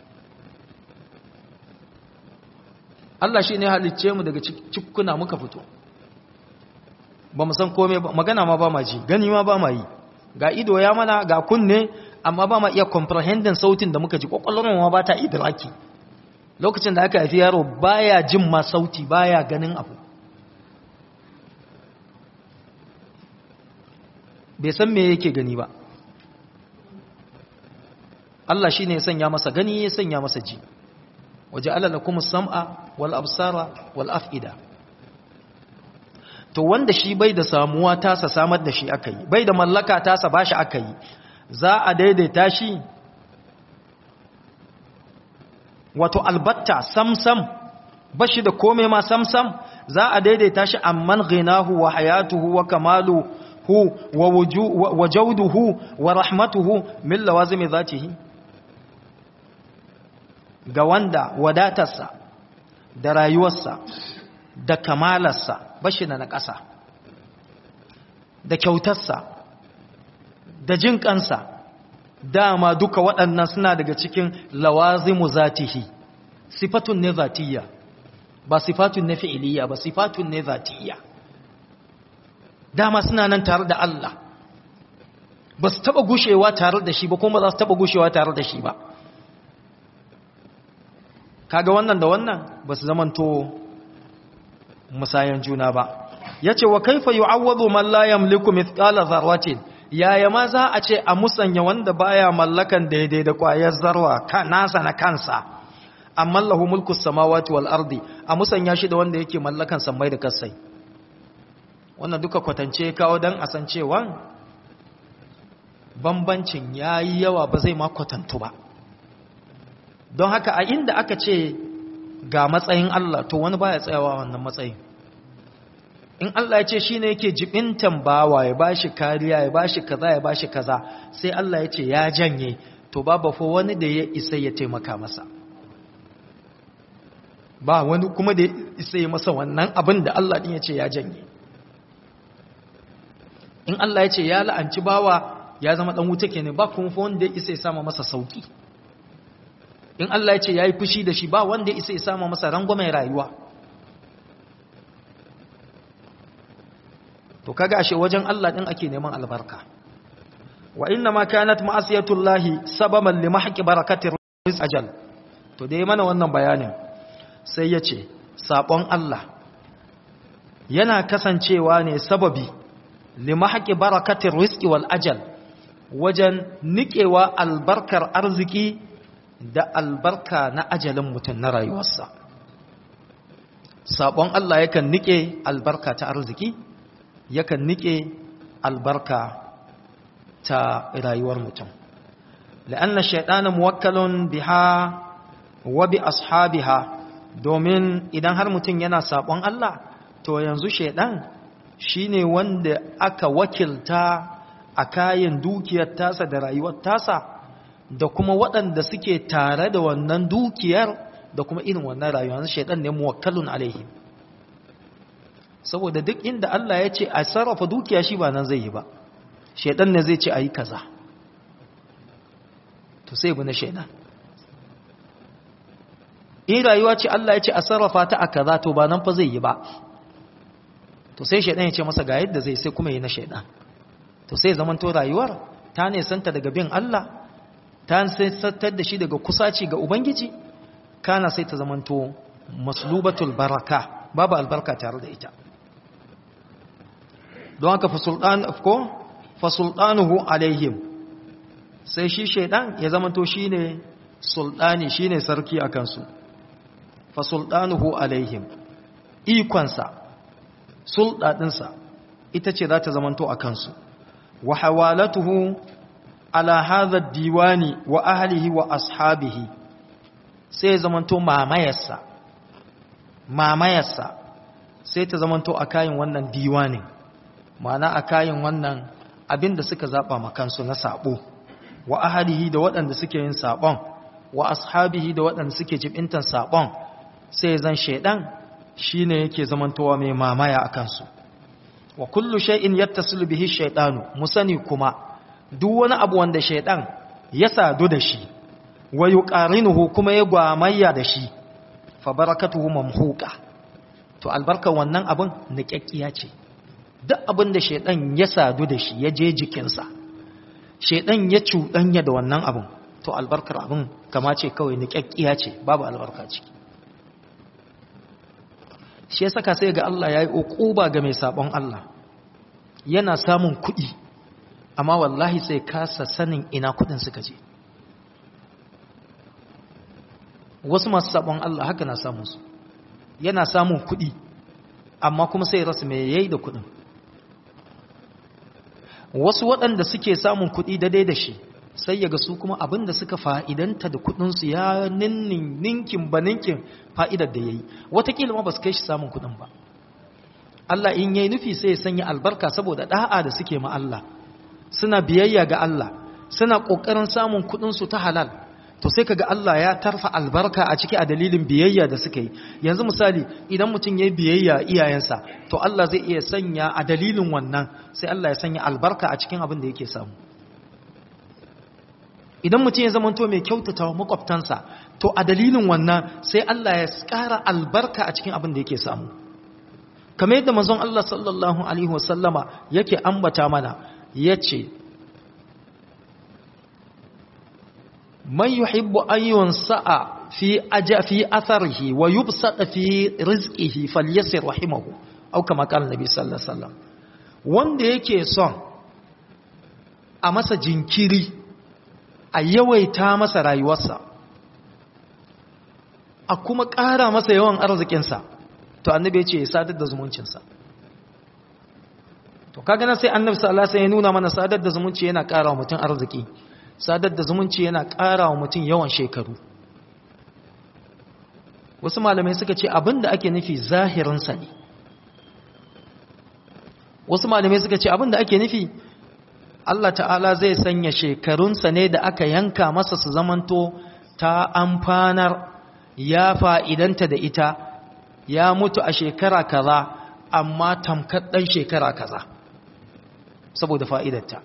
Allah shi ne halicce mu daga cikuna muka fito ba mu san kome ba magana ma ba ma ji gani ma ba ma yi ga ido ya mana ga kunne amma ba ma iya comprehending sautin da muka ji kwakwalwar ma ba ta idraki lokacin da aka haifi yaro baya jin ma sauti baya ganin abu bai san me yake gani ba Allah shine ya sanya masa gani ya sanya masa ji waje alalakum sam'a wal absara wal af'ida to wanda shi bai da samuwa tasa samar da shi aka yi bai da mallaka tasa ba shi aka yi za a daidaita shi wato albatta samsam ba shi da kome ma samsam za a daidaita shi amman ghinahu wa hayatuhu wa kamaluhu wa wa jawduhu wa rahmatuhu min lawazimi zatihi ga wanda wadatarsa da rayuwarsa da kamalarsa bashi na ƙasa da kyautarsa da jin kansa dama duka waɗannan suna daga cikin lawazimu zatihi sifatun ne zatiyya ba sifatun ne fi'iliya ba sifatun ne zatiyya dama suna nan tare da Allah ba su taɓa gushewa tare da shi ba kuma za su taɓa gushewa tare da shi ba kaga wannan da wannan ba su zamanto musayan juna ba ya ce wa kaifa yu'awwadu man la yamliku mithqala dharratin yaya ma za a ce a musanya wanda baya mallakan daidai da kwayar zarwa ka nasa na kansa amma lahu mulku samawati wal ardi a musanya shi da wanda yake mallakan sammai da kasai wannan duka kwatance kawo dan a san cewa bambancin yayi yawa ba zai ma kwatantu ba don haka a inda aka ce ga matsayin Allah to wani baya tsayawa wannan matsayin in Allah ya ce shi ne yake jibintan bawa ya bashi kariya ya bashi kaza ya bashi kaza sai Allah ya ce ya janye to babu fa wani da ya isa ya taimaka masa ba wani kuma da ya isa ya masa wannan abin da Allah din ya ce ya janye in Allah ya ce ya la'anci bawa ya zama dan wuta kenan ba kuma fa wanda ya isa ya sama masa sauki in Allah ya ce ya yi fushi da shi ba wanda ya isa ya sama masa rangwamen rayuwa to kaga ashe wajen Allah din ake neman albarka wa inna ma kanat ma'asiyatullahi sababan li mahqi barakatir rizq ajal to dai mana wannan bayanin sai yace sabon Allah yana kasancewa ne sababi li mahqi barakatir rizqi wal ajal wajen nikewa albarkar arziki da albarka na ajalin mutum na rayuwarsa sabon Allah yakan nike albarka ta arziki yakan nike albarka ta rayuwar mutum la'anna shaytanu muwakkalun biha wa bi ashabiha domin idan har mutum yana sabon Allah to yanzu shaydan shine wanda aka wakilta a kayan dukiyar tasa da rayuwar tasa da kuma waɗanda suke tare da wannan dukiyar da kuma irin wannan rayuwar shaydan ne muwakkalun alaihim saboda duk inda Allah ya ce a sarrafa dukiya shi ba nan zai yi ba shaidan ne zai ce a yi kaza to sai bu na shaidan in rayuwa ce Allah ya ce a sarrafa ta a kaza to ba nan fa zai yi ba to sai shaidan ya ce masa ga yadda zai sai kuma yi na shaidan to sai zaman to rayuwar ta ne santa daga bin Allah ta sattar da shi daga kusaci ga ubangiji kana sai ta zamanto maslubatul baraka babu albarka tare da ita don haka fasultanuhu alaihim sai shi shaidan ya zamanto shi ne sultani shi ne sarki a kansu fasultanuhu alaihim ikonsa sulɗaɗinsa ita ce za ta zamanto a kansu wa hawalatuhu ala hadha diwani wa ahlihi wa ashabihi sai zamanto mamayarsa mamayarsa sai ta zamanto a kayan wannan diwanin ma'ana a kayan wannan abin da suka zaɓa makansu na saɓo wa ahalihi da waɗanda suke yin saɓon wa ashabihi da waɗanda suke jibintan saɓon sai zan shaiɗan shi ne yake zamantowa mai mamaya a kansu wa kullu shay'in yattasilu bihi shaytanu musani kuma duk wani abu wanda shaiɗan ya sadu da shi wa yuqarinuhu kuma ya gwamayya da shi fa barakatuhu mamhuqa to albarkar wannan abin niƙaƙƙiya ce duk abin da shaidan ya sadu da shi ya je jikinsa shaidan ya cuɗanya da wannan abin to albarkar abin kama ce kawai niƙaƙƙiya ce babu albarka ciki shi ya saka sai ga Allah ya yi uquba ga mai sabon Allah yana samun kuɗi amma wallahi sai kasa sanin ina kuɗin suka je wasu masu sabon Allah haka na samun su yana samun kuɗi amma kuma sai rasu mai yayi da kuɗin wasu waɗanda suke samun kuɗi daidai da shi sai yaga su kuma abin da suka fa'idanta da kuɗinsu ya ninnin ninkin ba ninkin fa'idar da ya yi watakila ma ba su kai shi samun kuɗin ba Allah in yayi nufi sai ya sanya albarka saboda da'a da suke ma Allah suna biyayya ga Allah suna kokarin samun kudin su ta halal to sai kaga Allah ya tarfa albarka a ciki a dalilin biyayya da suka yi yanzu misali idan mutum yayi biyayya iyayensa to Allah zai iya sanya a dalilin wannan sai Allah ya sanya albarka a cikin abin da yake samu idan mutum ya zamanto mai kyautata wa makwabtansa to a dalilin wannan sai Allah ya ƙara albarka a cikin abin da yake samu kamar yadda manzon Allah sallallahu alaihi wasallama yake ambata mana yace man yuhibbu an yunsa'a fi aja fi atharihi wa yubsata fi rizqihi falyasir rahimahu au kama qala nabi sallallahu alaihi wasallam wanda yake son a masa jinkiri a yawaita masa rayuwarsa a kuma ƙara masa yawan arzikinsa to annabi ya ce ya sadar da zumuncinsa to kaga na sai annabi sallallahu alaihi wasallam ya nuna mana sadar da zumunci yana ƙara wa mutum arziki sadar da zumunci yana ƙara wa mutum yawan shekaru wasu malamai suka ce abinda ake nufi zahirinsa ne wasu malamai suka ce abinda ake nufi Allah ta'ala zai sanya shekarunsa ne da aka yanka masa su zamanto ta amfanar ya fa'idanta da ita ya mutu a shekara kaza amma tamkar ɗan shekara kaza saboda fa'idarta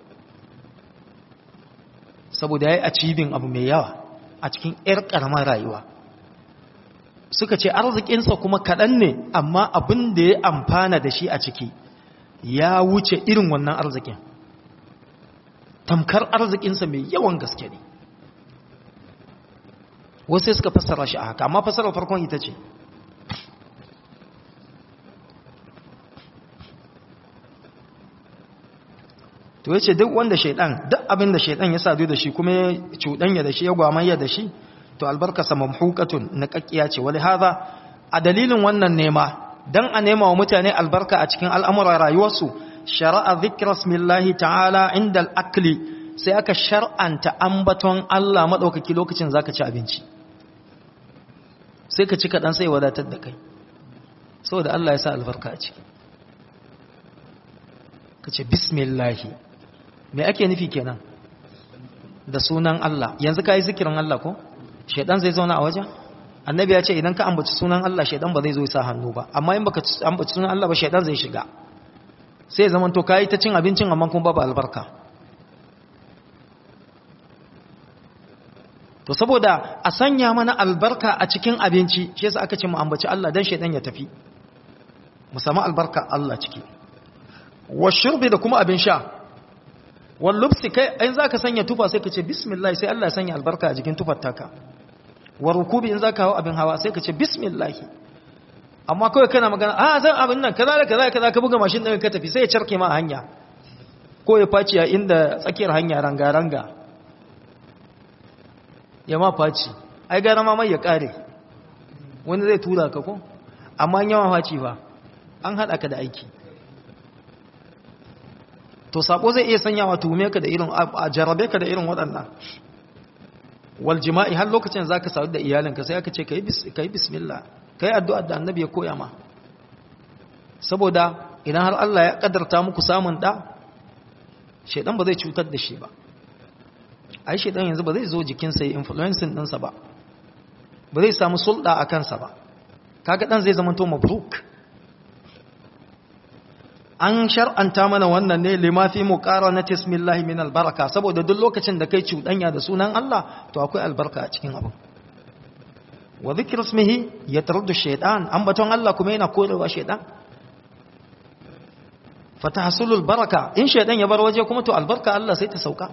saboda ya yi acibin abu mai yawa a cikin ‘yar ƙaramar rayuwa suka ce arzikinsa kuma kaɗan ne amma abin da ya amfana da shi a ciki ya wuce irin wannan arzikin tamkar arzikinsa mai yawan gaske ne wasu suka fassara shi a haka amma fassarar farkon ita ce to yace duk wanda shaidan duk abin da shaidan ya sadu da shi kuma ya cuɗanya da shi ya gwamayya da shi to albarkasa mamhukatun na kakkiya ce wali hadha a dalilin wannan nema dan a nema wa mutane albarka a cikin al'amuran rayuwarsu shara'a dhikra smillahi ta'ala inda al-akli sai aka shar'anta ambaton Allah madaukaki lokacin zaka ci abinci sai ka ci kaɗan sai wadatar da kai saboda Allah ya sa albarka a ciki ka ce bismillahi me ake nufi kenan da sunan Allah yanzu ka yi zikirin Allah ko shaidan zai zauna a wajen annabi ya ce idan ka ambaci sunan Allah shaidan ba zai zo sa hannu ba amma in baka ambaci sunan Allah ba shaidan zai shiga sai zaman to kai ta cin abincin amma kuma babu albarka to saboda a sanya mana albarka a cikin abinci shi yasa aka ce mu ambaci Allah dan shaidan ya tafi mu samu albarka Allah ciki wa shurbi da kuma abin sha wal lubsi kai in zaka sanya tufa sai ka ce bismillah sai Allah ya sanya albarka a jikin tufar taka wa rukubi in zaka hawo abin hawa sai ka ce bismillah amma kawai kana magana a zan abin nan kaza da kaza kaza ka buga mashin din ka tafi sai ya charke ma a hanya ko ya faci a inda tsakiyar hanya ranga ranga ya ma faci ai gara ma mai ya kare wani zai tura ka ko amma yawan faci ba an hada ka da aiki to sako zai iya sanyawa tuhume ka da irin a jarabe ka da irin waɗannan wal jima'i har lokacin zaka sadu da iyalinka sai aka ce kai bis kai bismillah kai addu'a da annabi ya koya ma saboda idan har Allah ya kaddarta muku samun da shedan ba zai cutar da shi ba ai shedan yanzu ba zai zo jikin sa influencing din sa ba ba zai samu sulda a kansa ba kaga dan zai zama to mabruk an shar'anta mana wannan ne lima fi muqaranati ismillahi min albaraka saboda duk lokacin da kai cuɗanya da sunan Allah to akwai albarka a cikin abin wa dhikru ismihi yataruddu shaytan ambaton Allah kuma yana korewa shaytan fatahsulul baraka in shaytan ya bar waje kuma to albarka Allah sai ta sauka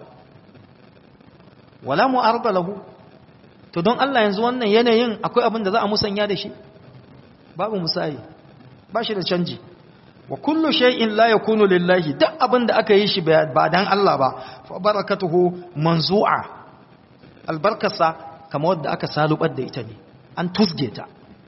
wala mu'arada lahu to don Allah yanzu wannan yanayin akwai abin da za a musanya da shi babu musayi ba shi da canji wa kullu shay'in la yakunu lillahi duk abin da aka yi shi ba dan Allah ba fa barakatuhu manzu'a albarkasa kamar wadda aka salubar da ita ne an tusge ta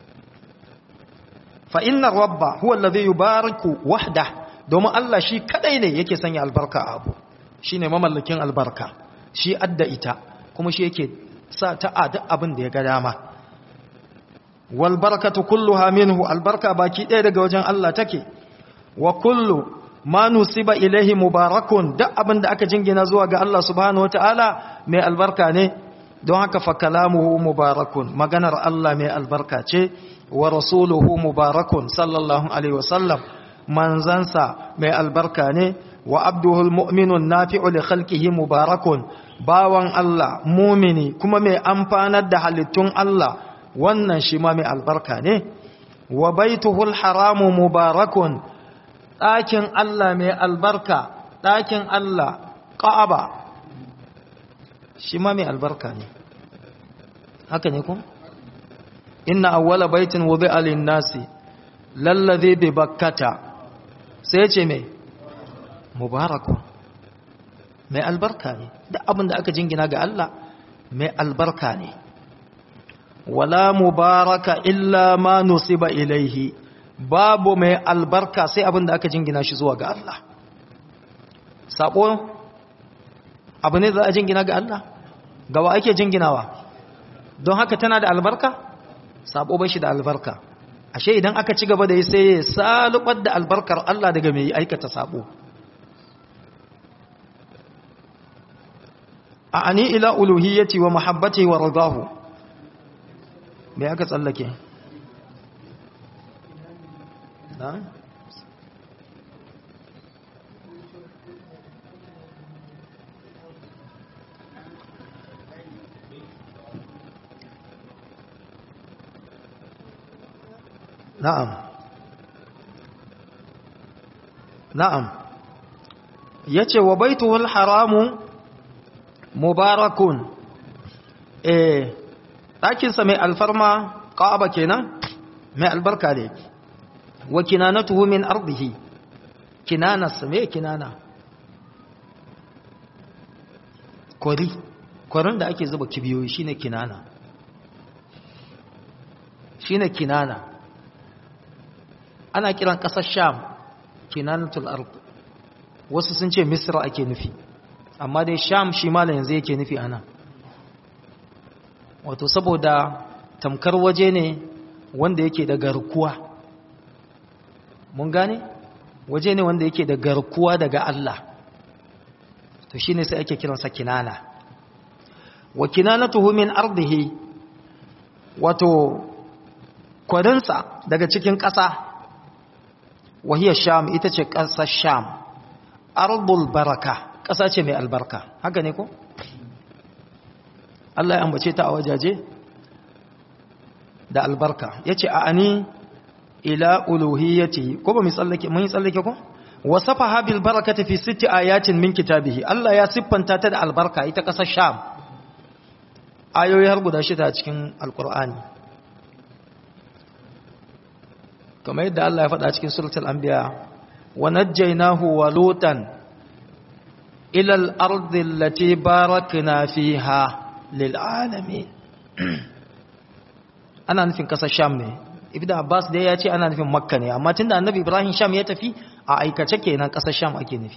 fa inna rabba huwa alladhi yubariku wahda domin Allah shi kadai ne yake sanya albarka a abu shine mamallakin albarka shi adda ita kuma shi yake sa ta a duk abin da ya ga dama wal barakatu kulluha minhu albarka baki ɗaya daga wajen Allah take wa kullu ma nusiba ilaihi mubarakun duk abin da aka jingina zuwa ga Allah subhanahu wataala mai albarka ne don haka fa kalamuhu mubarakun maganar Allah mai albarka ce wa rasuluhu mubarakun sallallahu alaihi wasallam manzansa mai albarka ne wa abduhul mu'minun nafi'u li khalqihi mubarakun bawan Allah mumini kuma mai amfanar da halittun Allah wannan shi ma mai albarka ne wa baituhul haramu mubarakun ɗakin Allah mai albarka ɗakin Allah ƙa'aba shi ma mai albarka ne haka ne kun inna awwala baitin wudi'a lin-nasi lallazi bi bakkata sai ce mai mubarakun mai albarka ne duk abin da aka jingina ga Allah mai albarka ne wala mubaraka illa ma nusiba ilaihi babu mai albarka sai abin da aka jingina shi zuwa ga Allah sabo abu ne za a jingina ga Allah gawa ake jinginawa don haka tana da albarka sabo bai shi da albarka ashe idan aka ci gaba da yi sai ya salubar da albarkar Allah daga mai aikata sabo a ani ila uluhiyyati wa mahabbati wa ridahu me aka tsallake na na'am na'am yace wa baituhul haramu mubarakun eh ɗakinsa mai alfarma ƙa'aba kenan mai albarka ne wa kinanatuhu min ardihi kinanarsa mai kinana kwari kwarin da ake zuba kibiyoyi shine kinana shine kinana ana kiran ƙasar sham kinanatul ard wasu sun ce misra ake nufi amma dai sham shi mala yanzu yake nufi ana wato saboda tamkar waje ne wanda yake da garkuwa mun gane waje ne wanda yake da garkuwa daga Allah to shine sai ake kiransa kinana wa kinanatuhu min ardihi wato kwarinsa daga cikin ƙasa wahiyar sham ita ce ƙasar sham ardul baraka ƙasa ce mai albarka haka ne ko? Allah ya ambace ta a wajaje da albarka ya ce a ani ila uluhiyyati ko ba mu tsallake mun yi tsallake ko? wasafa habil barakata fi sitti ayatin min kitabihi Allah ya siffanta ta da albarka ita ƙasar sham ayoyi har guda shida cikin alkur'ani kamar yadda Allah ya faɗa cikin suratul anbiya wa najjaynahu wa lutan ila al-ardi allati barakna fiha lil alamin ana nufin kasar sham ne ibnu abbas dai ya ce ana nufin makka ne amma tunda annabi ibrahim sham ya tafi a aikace kenan kasar sham ake nufi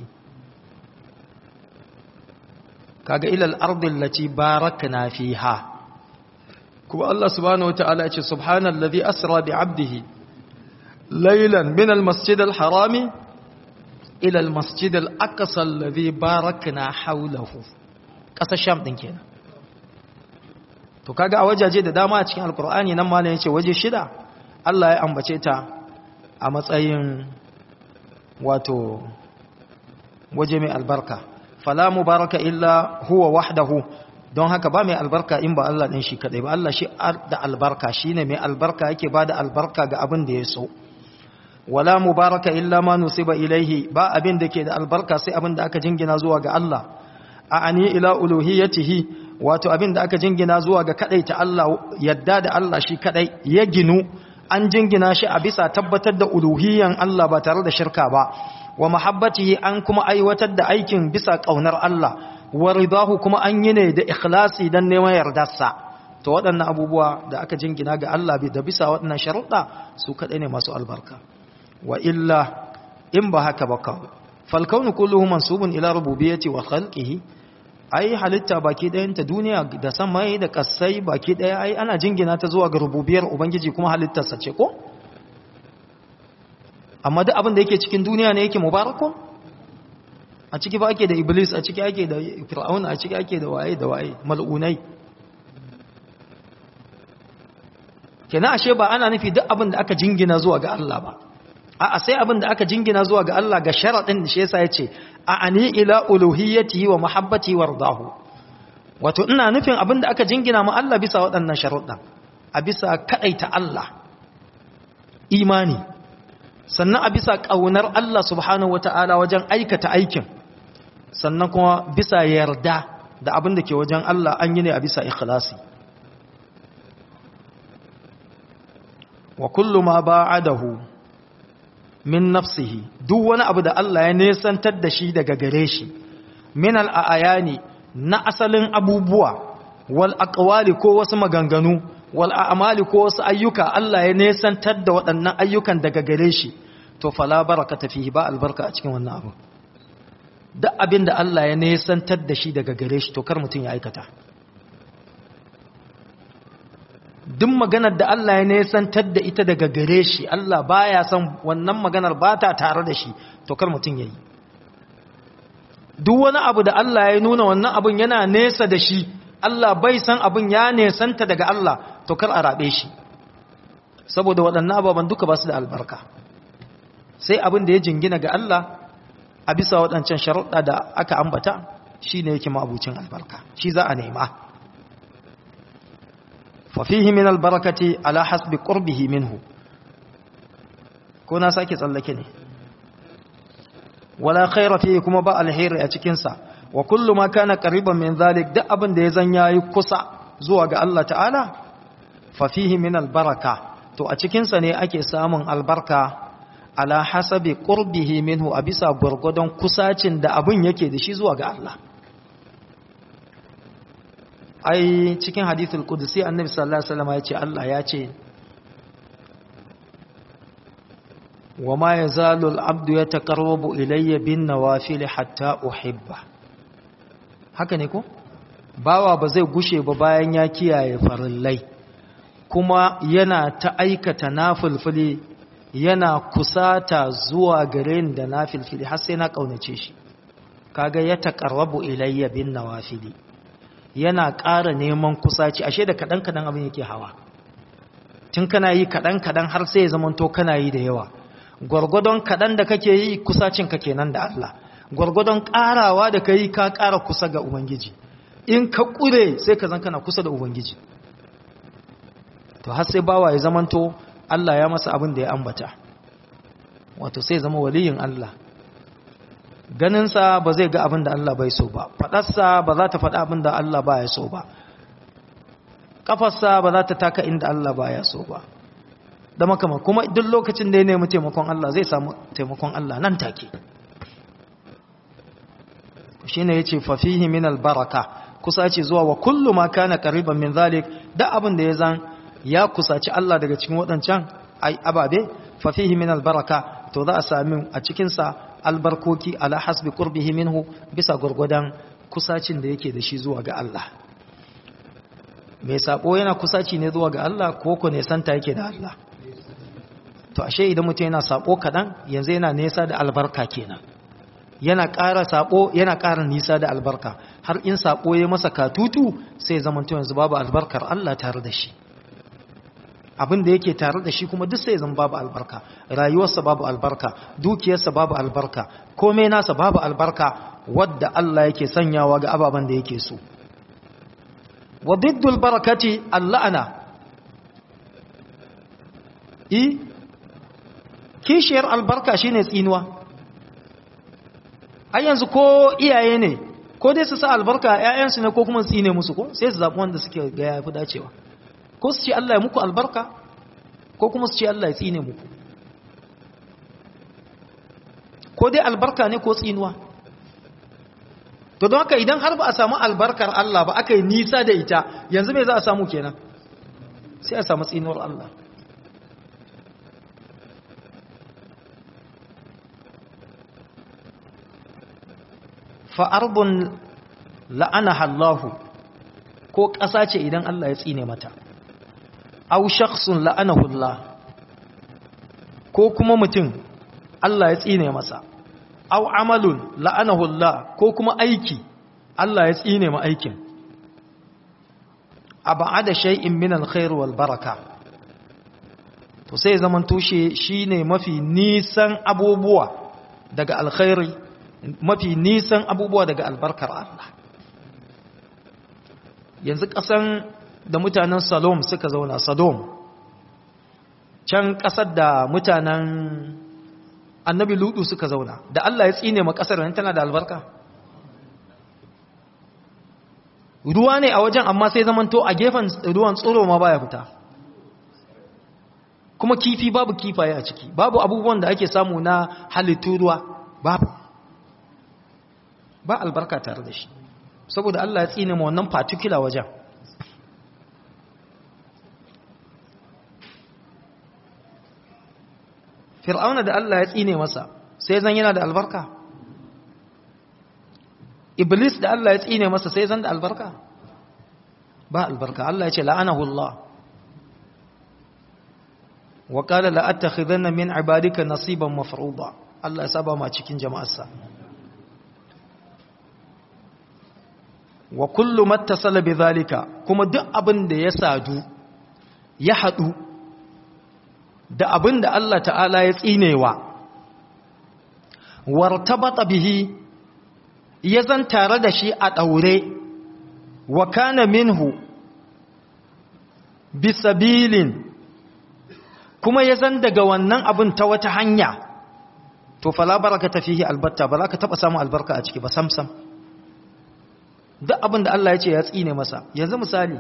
kaga ila al-ardi allati barakna fiha kuma Allah subhanahu wataala ya ce subhanallazi asra bi 'abdihi laylan min al-masjid al-harami ila al-masjid al-aqsa alladhi barakna hawlahu kasar sham din kenan to kaga a wajaje da dama a cikin alkur'ani nan malam yace waje shida Allah ya ambace ta a matsayin wato waje mai albarka fala mubaraka illa huwa wahdahu don haka ba mai albarka in ba Allah din shi kadai ba Allah shi da albarka shine mai albarka yake bada albarka ga abin da ya so wala mubaraka illa ma nusiba ilaihi ba abin da ke da albarka sai abin da aka jingina zuwa ga Allah a ani ila uluhiyatihi wato abin da aka jingina zuwa ga kadai ta Allah yadda da Allah shi kadai ya ginu an jingina shi a bisa tabbatar da uluhiyan Allah ba tare da shirka ba wa mahabbatihi an kuma aiwatar da aikin bisa kaunar Allah wa ridahu kuma an yi ne da ikhlasi dan neman yardarsa to waɗannan abubuwa da aka jingina ga Allah da bisa waɗannan sharuɗa su kadai ne masu albarka wa illa in ba haka ba kawo falkaunu kulluhu mansubun ila rububiyyati wa khalqihi ai halitta baki ɗayanta duniya da samai da kasai baki ɗaya ai ana jingina ta zuwa ga rububiyar ubangiji kuma halittarsa ce ko amma duk abin da yake cikin duniya ne yake mubarakun a ciki ba ake da iblis a ciki ake da fir'auna a ciki ake da waye da waye mal'unai kenan ashe ba ana nufi duk abin da aka jingina zuwa ga Allah ba a'a sai abin da aka jingina zuwa ga Allah ga sharadin da shi yasa yace a ani ila uluhiyyatihi wa mahabbati wardahu wato ina nufin abin da aka jingina ma Allah bisa waɗannan sharuɗan a bisa kadaita Allah imani sannan a bisa ƙaunar Allah subhanahu wata'ala wajen aikata aikin sannan kuma bisa yarda da abin da ke wajen Allah an yi ne a bisa ikhlasi wa kullu ma ba'adahu min nafsihi duk wani abu da Allah ya nesantar da shi daga gare shi min al'ayani na asalin abubuwa wal aqwali ko wasu maganganu wal a'mali ko wasu ayyuka Allah ya nesantar da waɗannan ayyukan daga gare shi to fala barakata fihi ba albarka a cikin wannan abu duk abin da Allah ya nesantar da shi daga gare shi to kar mutum ya aikata duk maganar da Allah ya nesantar da ita daga gare shi Allah baya son wannan maganar ba ta tare da shi to kar mutum yayi duk wani abu da Allah ya nuna wannan abun yana nesa da shi Allah bai san abun ya nesanta daga Allah to kar a rabe shi saboda waɗannan ababen duka ba su da albarka sai abin da ya jingina ga Allah a bisa waɗancan sharuɗa da aka ambata shi ne yake ma'abucin albarka shi za a nema fafihi min albarakati ala hasbi qurbihi minhu ko na sake tsallake ne wala khaira fihi kuma ba alheri a cikin sa wa kullu ma kana qariban min zalik duk abin da ya zan yayi kusa zuwa ga Allah ta'ala fafihi min albaraka to a cikin sa ne ake samun albarka ala hasabi qurbihi minhu a bisa gurgudon kusacin da abin yake da shi zuwa ga Allah ai cikin hadithul qudsi annabi sallallahu alaihi wasallam ya ce Allah ya ce wa ma yazalu al-abdu yataqarrabu ilayya bin nawafil hatta uhibba haka ne ko bawa ba zai gushe ba bayan ya kiyaye farillai kuma yana ta aikata nafilfili yana kusata zuwa gare ni da nafilfili har sai na kaunace shi kaga ya taqarrabu ilayya bin nawafili yana ƙara neman kusaci ashe da kadan kadan abin yake hawa tun kana yi kadan kadan har sai ya zamanto kana yi da yawa gwargwadon kadan da kake yi kusacin ka kenan da Allah gwargwadon ƙarawa da kai ka ƙara kusa ga ubangiji in ka ƙure sai ka zan kana kusa da ubangiji to har sai bawa ya zamanto Allah ya masa abin da ya ambata wato sai zama waliyin Allah ganinsa ba zai ga abin da Allah bai so ba faɗarsa ba za ta faɗa abin da Allah ba ya so ba ƙafarsa ba za ta taka inda Allah ba ya so ba da makama kuma duk lokacin da ya nemi taimakon Allah zai samu taimakon Allah nan take shi ne ya ce fafihi min albaraka kusa ce zuwa wa kullu ma kana qariban min zalik da abin da ya zan ya kusaci Allah daga cikin waɗancan ababe fafihi min albaraka to za a sami a cikinsa albarkoki ala hasbi qurbihi minhu bisa gurgudan kusacin da yake da shi zuwa ga Allah mai sabo yana kusaci ne zuwa ga Allah ko ko ne santa yake da Allah to ashe idan mutum yana sabo kadan yanzu yana nesa da albarka kenan yana ƙara sabo yana ƙara nisa da albarka har in sabo ya masa katutu sai zamanto yanzu babu albarkar Allah tare da shi abin da yake tare da shi kuma duk sai zan babu albarka rayuwarsa babu albarka dukiyarsa babu albarka komai nasa babu albarka wadda Allah yake sanyawa ga ababen da yake so wa diddul barakati allana i kishiyar albarka shine tsinuwa ai yanzu ko iyaye ne ko dai su sa albarka ƴaƴansu ne ko kuma tsine musu ko sai su zaɓi wanda suke ga yafi dacewa ko su ce Allah ya muku albarka ko kuma su ce Allah ya tsine muku ko dai albarka ne ko tsinuwa to don haka idan har ba a samu albarkar Allah ba aka yi nisa da ita yanzu mai za a samu kenan sai a samu tsinuwar Allah fa'arbun la'anaha Allahu ko ƙasa ce idan Allah ya tsine mata au shakhsun la'anahu Allah ko kuma mutum Allah ya tsine masa aw amalun la'anahu Allah ko kuma aiki Allah ya tsine ma aikin abada shay'in min alkhair wal baraka to sai zaman tushe shine mafi nisan abubuwa daga alkhairi mafi nisan abubuwa daga albarkar Allah yanzu kasan da mutanen Salom suka zauna Sodom can kasar da mutanen annabi Ludu suka zauna da Allah ya tsine ma kasar nan tana da albarka ruwa ne a wajen amma sai zamanto a gefen ruwan tsoro ma baya fita kuma kifi babu kifaye a ciki babu abubuwan da ake samu na halittu ruwa babu ba albarka tare da shi saboda Allah ya tsine ma wannan particular wajen fir'auna da Allah ya tsine masa sai zan yana da albarka iblis da Allah ya tsine masa sai zan da albarka ba albarka Allah ya ce la'anahu Allah wa qala la attakhidanna min ibadika nasiban mafruḍa Allah ya saba ma cikin jama'arsa wa kullu mattasala bidhalika kuma duk abin da ya sadu ya hadu da abin da Allah ta'ala ya tsinewa wartabata bihi ya zan tare da shi a ɗaure wa kana minhu bisabilin kuma ya zan daga wannan abin ta wata hanya to fala baraka tafihi albatta ba za ka taɓa samun albarka a ciki ba samsam duk abin da Allah ya ce ya tsine masa yanzu misali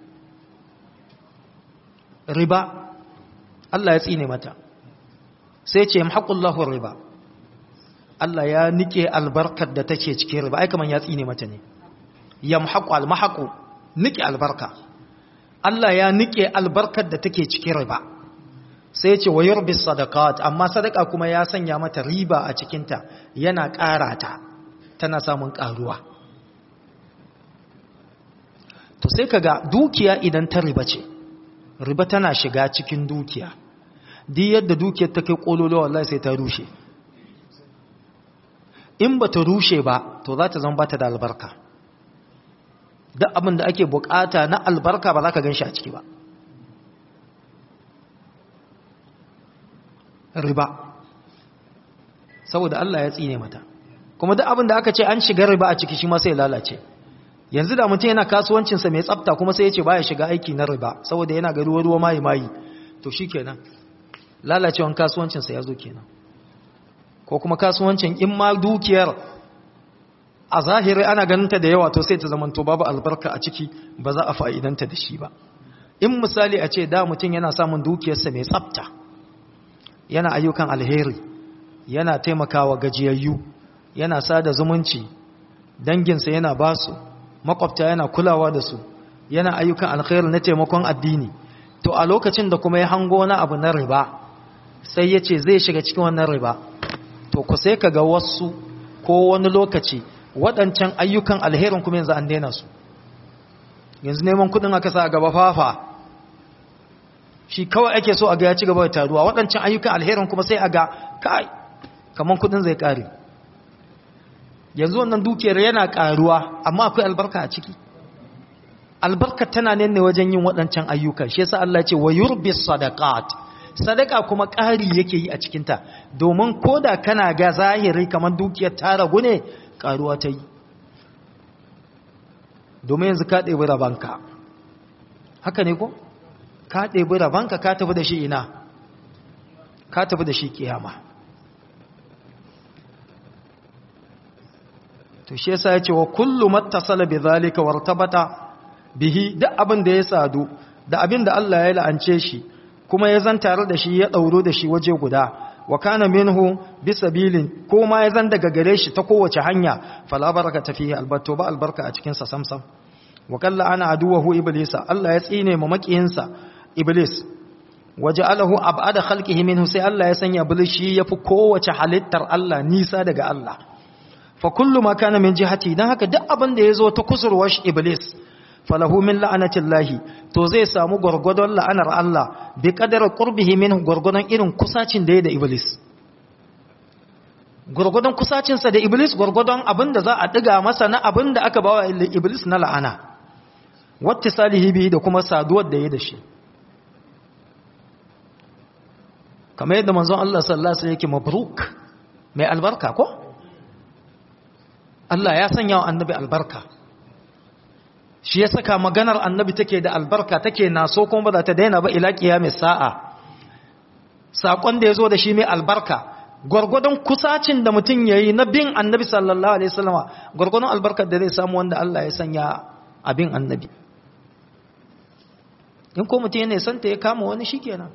riba Allah ya tsine mata sai ce yamhaqullahu riba Allah ya nike albarkar da take cikin riba ai kaman ya tsine mata ne yamhaqu almahaqu nike albarka Allah ya nike albarkar da take cikin riba sai ce wayurbis sadaqat amma sadaka kuma ya sanya mata riba a cikin ta yana ƙara ta tana samun ƙaruwa to sai kaga dukiya idan ta riba ce riba tana shiga cikin dukiya duk yadda dukiyar ta kai kololo wallahi sai ta rushe in ba ta rushe ba to za ta zama ba ta da albarka duk abin da ake bukata na albarka ba za ka gan shi a ciki ba riba saboda Allah ya tsine mata kuma duk abin da aka ce an shiga riba a ciki shi ma sai lalace yanzu da mutum yana kasuwancinsa mai tsafta kuma sai ya ce ba ya shiga aiki na riba saboda yana ga ruwa-ruwa mayi-mayi to shi kenan lalacewan kasuwancinsa ya zo kenan ko kuma kasuwancin in ma dukiyar a zahiri ana ganinta da yawa to sai ta zamanto babu albarka a ciki ba za a fa'idanta da shi ba in misali a ce da mutum yana samun dukiyarsa mai tsafta yana ayyukan alheri yana taimakawa gajiyayyu yana sada zumunci danginsa yana basu makwabta yana kulawa da su yana ayyukan alkhairi na taimakon addini to a lokacin da kuma ya hango wani abu na riba sai ya ce zai shiga cikin wannan riba to ku sai ka ga wasu ko wani lokaci waɗancan ayyukan alherin kuma yanzu an daina su yanzu neman kudin aka sa a gaba fafa shi kawai ake so a ga ya ci gaba da taruwa waɗancan ayyukan alherin kuma sai a ga kai kamar kudin zai ƙare yanzu wannan dukiyar yana ƙaruwa amma akwai albarka a ciki albarka tana ne wajen yin waɗancan ayyukan shi yasa Allah ya ce wa yurbis sadaqat sadaka kuma ƙari yake yi a cikinta domin koda kana ga zahiri kamar dukiyar ta ragu ne ƙaruwa ta yi domin yanzu ka ɗebi rabanka haka ne ko ka ɗebi rabanka ka tafi da shi ina ka tafi da shi kiyama to shi yasa yace wa kullu mattasala bidhalika wartabata bihi duk abin da ya sadu da abin da Allah ya la'ance shi kuma ya zan tare da shi ya dauro da shi waje guda wa kana minhu bisabilin ko ma ya zan daga gare shi ta kowace hanya fala barakata fihi albato ba albarka a cikin sa samsam wa kalla ana aduwahu iblisa Allah ya tsine ma makiyinsa iblis waja'alahu ab'ada khalqihi minhu sai Allah ya sanya iblis shi yafi kowace halittar Allah nisa daga Allah fa kullu ma kana min jihati dan haka duk abin da yazo ta kusurwar iblis falahu min la'anatillahi to zai samu gurgudon la'anar Allah bi qadar qurbihi min gurgudon irin kusacin da ya da iblis gwargwadon kusacinsa da iblis gwargwadon abin da za a ɗiga masa na abin da aka bawa iblis na la'ana wata salihi bihi da kuma saduwar da ya da shi kamar yadda manzon Allah sallallahu alaihi yake mabruk mai albarka ko Allah ya sanya wa annabi albarka shi ya saka maganar annabi take da albarka take naso kuma ba za ta daina ba ila kiyamis sa'a sakon da yazo da shi mai albarka gwargwadon kusacin da mutum yayi na bin annabi sallallahu alaihi wasallama gwargwadon albarkar da zai samu wanda Allah ya sanya abin annabi in ko mutum yana santa ya kama wani shikenan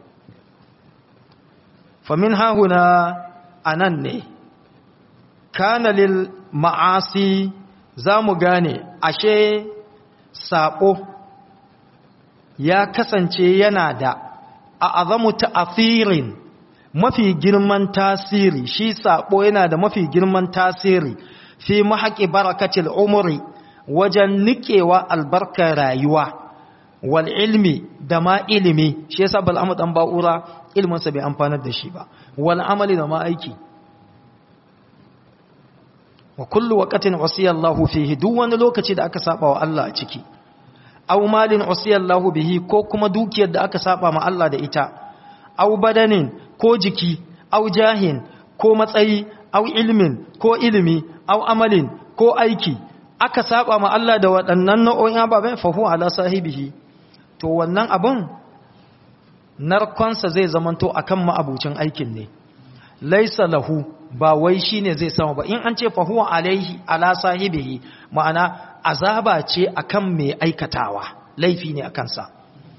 famin hahuna anan ne kana lil ma'asi za mu gane ashe saƙo ya kasance yana da a azamu ta'athirin mafi girman tasiri shi saƙo yana da mafi girman tasiri fi mahaƙi barakatil umri wajen niƙewa albarkar rayuwa wal ilmi da ma ilimi shi yasa bal'amu dan ba'ura ilminsa bai amfanar da shi ba wal amali da ma aiki wa kullu waqatin wasiyallahu fihi duk wani lokaci da aka saba wa Allah a ciki aw malin wasiyallahu bihi ko kuma dukiyar da aka saba ma Allah da ita aw badanin ko jiki aw jahin ko matsayi aw ilmin ko ilimi aw amalin ko aiki aka saba ma Allah da waɗannan nau'o'in ababen fa huwa ala sahibihi to wannan abun narkonsa zai zamanto akan ma'abucin aikin ne laisa lahu ba wai shine zai samu ba in an ce fa huwa alaihi ala sahibihi ma'ana azaba ce akan mai aikatawa laifi ne akan sa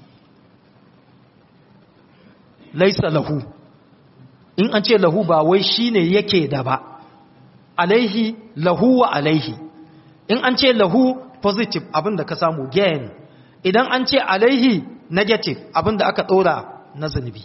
laisa lahu in an ce lahu ba wai shine yake da ba alaihi lahu wa alaihi in an ce lahu positive abinda ka samu gain idan an ce alaihi negative abinda aka dora na zunubi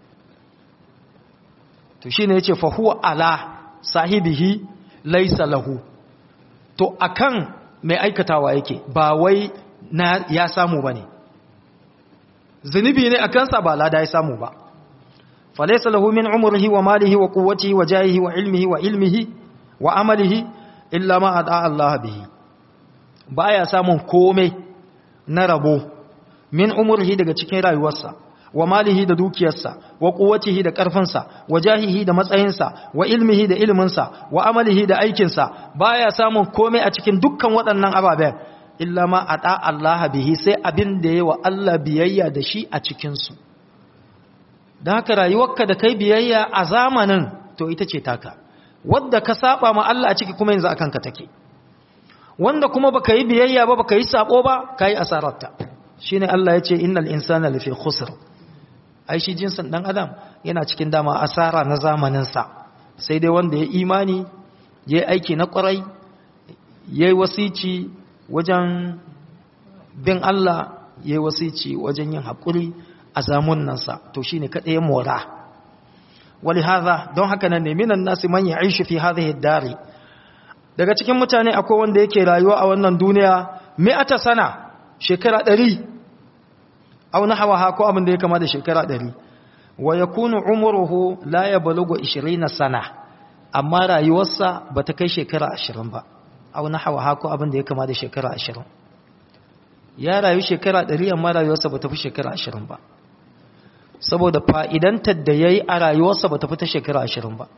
to shine yace fa huwa ala sahibihi laysa lahu to akan mai aikatawa yake ba wai na ya samu bane zunubi ne akan sa ba lada ya samu ba fa laysa lahu min umrihi wa malihi wa quwwatihi wa jahihi wa ilmihi wa ilmihi wa amalihi illa ma ada Allah bihi baya samun komai na rabo min umrihi daga cikin rayuwarsa wa malihi da dukiyarsa wa quwwatihi da karfinsa wa jahihi da matsayinsa wa ilmihi da ilminsa wa amalihi da aikinsa baya samun komai a cikin dukkan waɗannan ababen illa ma ata Allah bihi sai abin da yayi wa Allah biyayya da shi a cikin su dan haka rayuwarka da kai biyayya a zamanin to ita ce taka wanda ka saba ma Allah a ciki kuma yanzu akan ka take wanda kuma baka yi biyayya ba baka yi sabo ba kai asararta shine Allah ya ce innal insana lafi khusr ai shi jinsin dan adam yana cikin dama asara na zamanin sa sai dai wanda ya imani yayi aiki na kwarai yayi wasici wajen bin Allah yayi wasici wajen yin hakuri a zamunan sa to shine kada ya mora ولهذا don haka nan ne minan nasi man ya'ishu fi hadhihi ad-dari daga cikin mutane akwai wanda yake rayuwa a wannan duniya mi'ata sana shekara ɗari au nahawaha ko abin da ya kama da shekara ɗari wa yakunu umruhu la yablughu 20 sana amma rayuwarsa bata kai shekara 20 ba au nahawaha ko abin da ya kama da shekara 20 ya rayu shekara 100 amma rayuwarsa bata fi shekara 20 ba saboda fa'idantar da yayi a rayuwarsa bata fi ta shekara 20 ba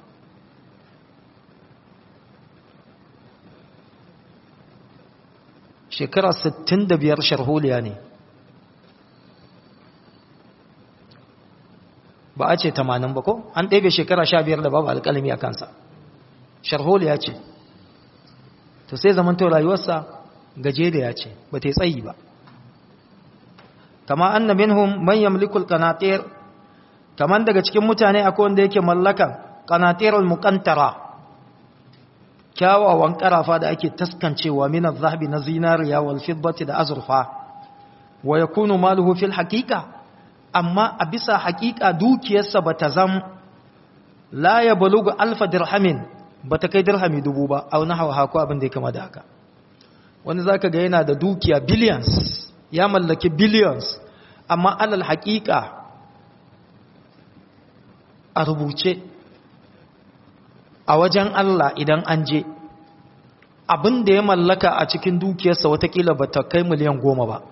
shekara 65 sharholiya ne ba a ce 80 ba ko an ɗebe shekara 15 da babu alƙalami a kansa sharholiya ce to sai zamanto rayuwarsa gajeriya ce ba ta yi tsayi ba kama anna minhum man yamliku alqanatir kaman daga cikin mutane akwai wanda yake mallakan qanatirul muqantara kyawawan karafa da ake taskancewa min az-zahabi na zinariya wal fiddati da azurfa wa yakunu maluhu fil haqiqa amma a bisa haqiqa dukiyarsa bata zam la yablugu alf dirhamin bata kai dirhami dubu ba au nahwa hako abin da ya kama da haka wani zaka ga yana da dukiya billions ya mallaki billions amma alal haqiqa a rubuce a wajen Allah idan an je abin da ya mallaka a cikin dukiyarsa watakila ba ta kai miliyan goma ba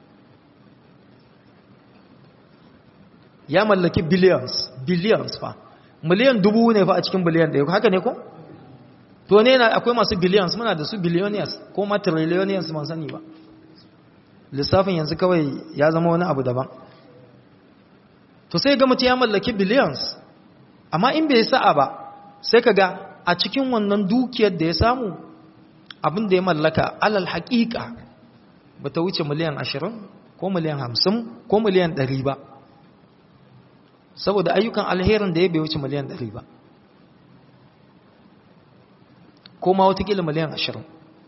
ya mallaki billions billions fa miliyan dubu ne fa a cikin biliyan ɗaya haka ne ko? to ne na akwai masu billions muna da su billionaires ko ma trillionaires man sani ba lissafin yanzu kawai ya zama wani abu daban to sai ga mutum ya mallaki billions amma in bai sa'a ba sai ka ga a cikin wannan dukiyar da ya samu abin da ya mallaka alal haƙiƙa ba ta wuce miliyan ashirin ko miliyan hamsin ko miliyan ɗari ba saboda ayyukan alherin da ya bai wuce miliyan ɗari ba ko ma watakila miliyan ashirin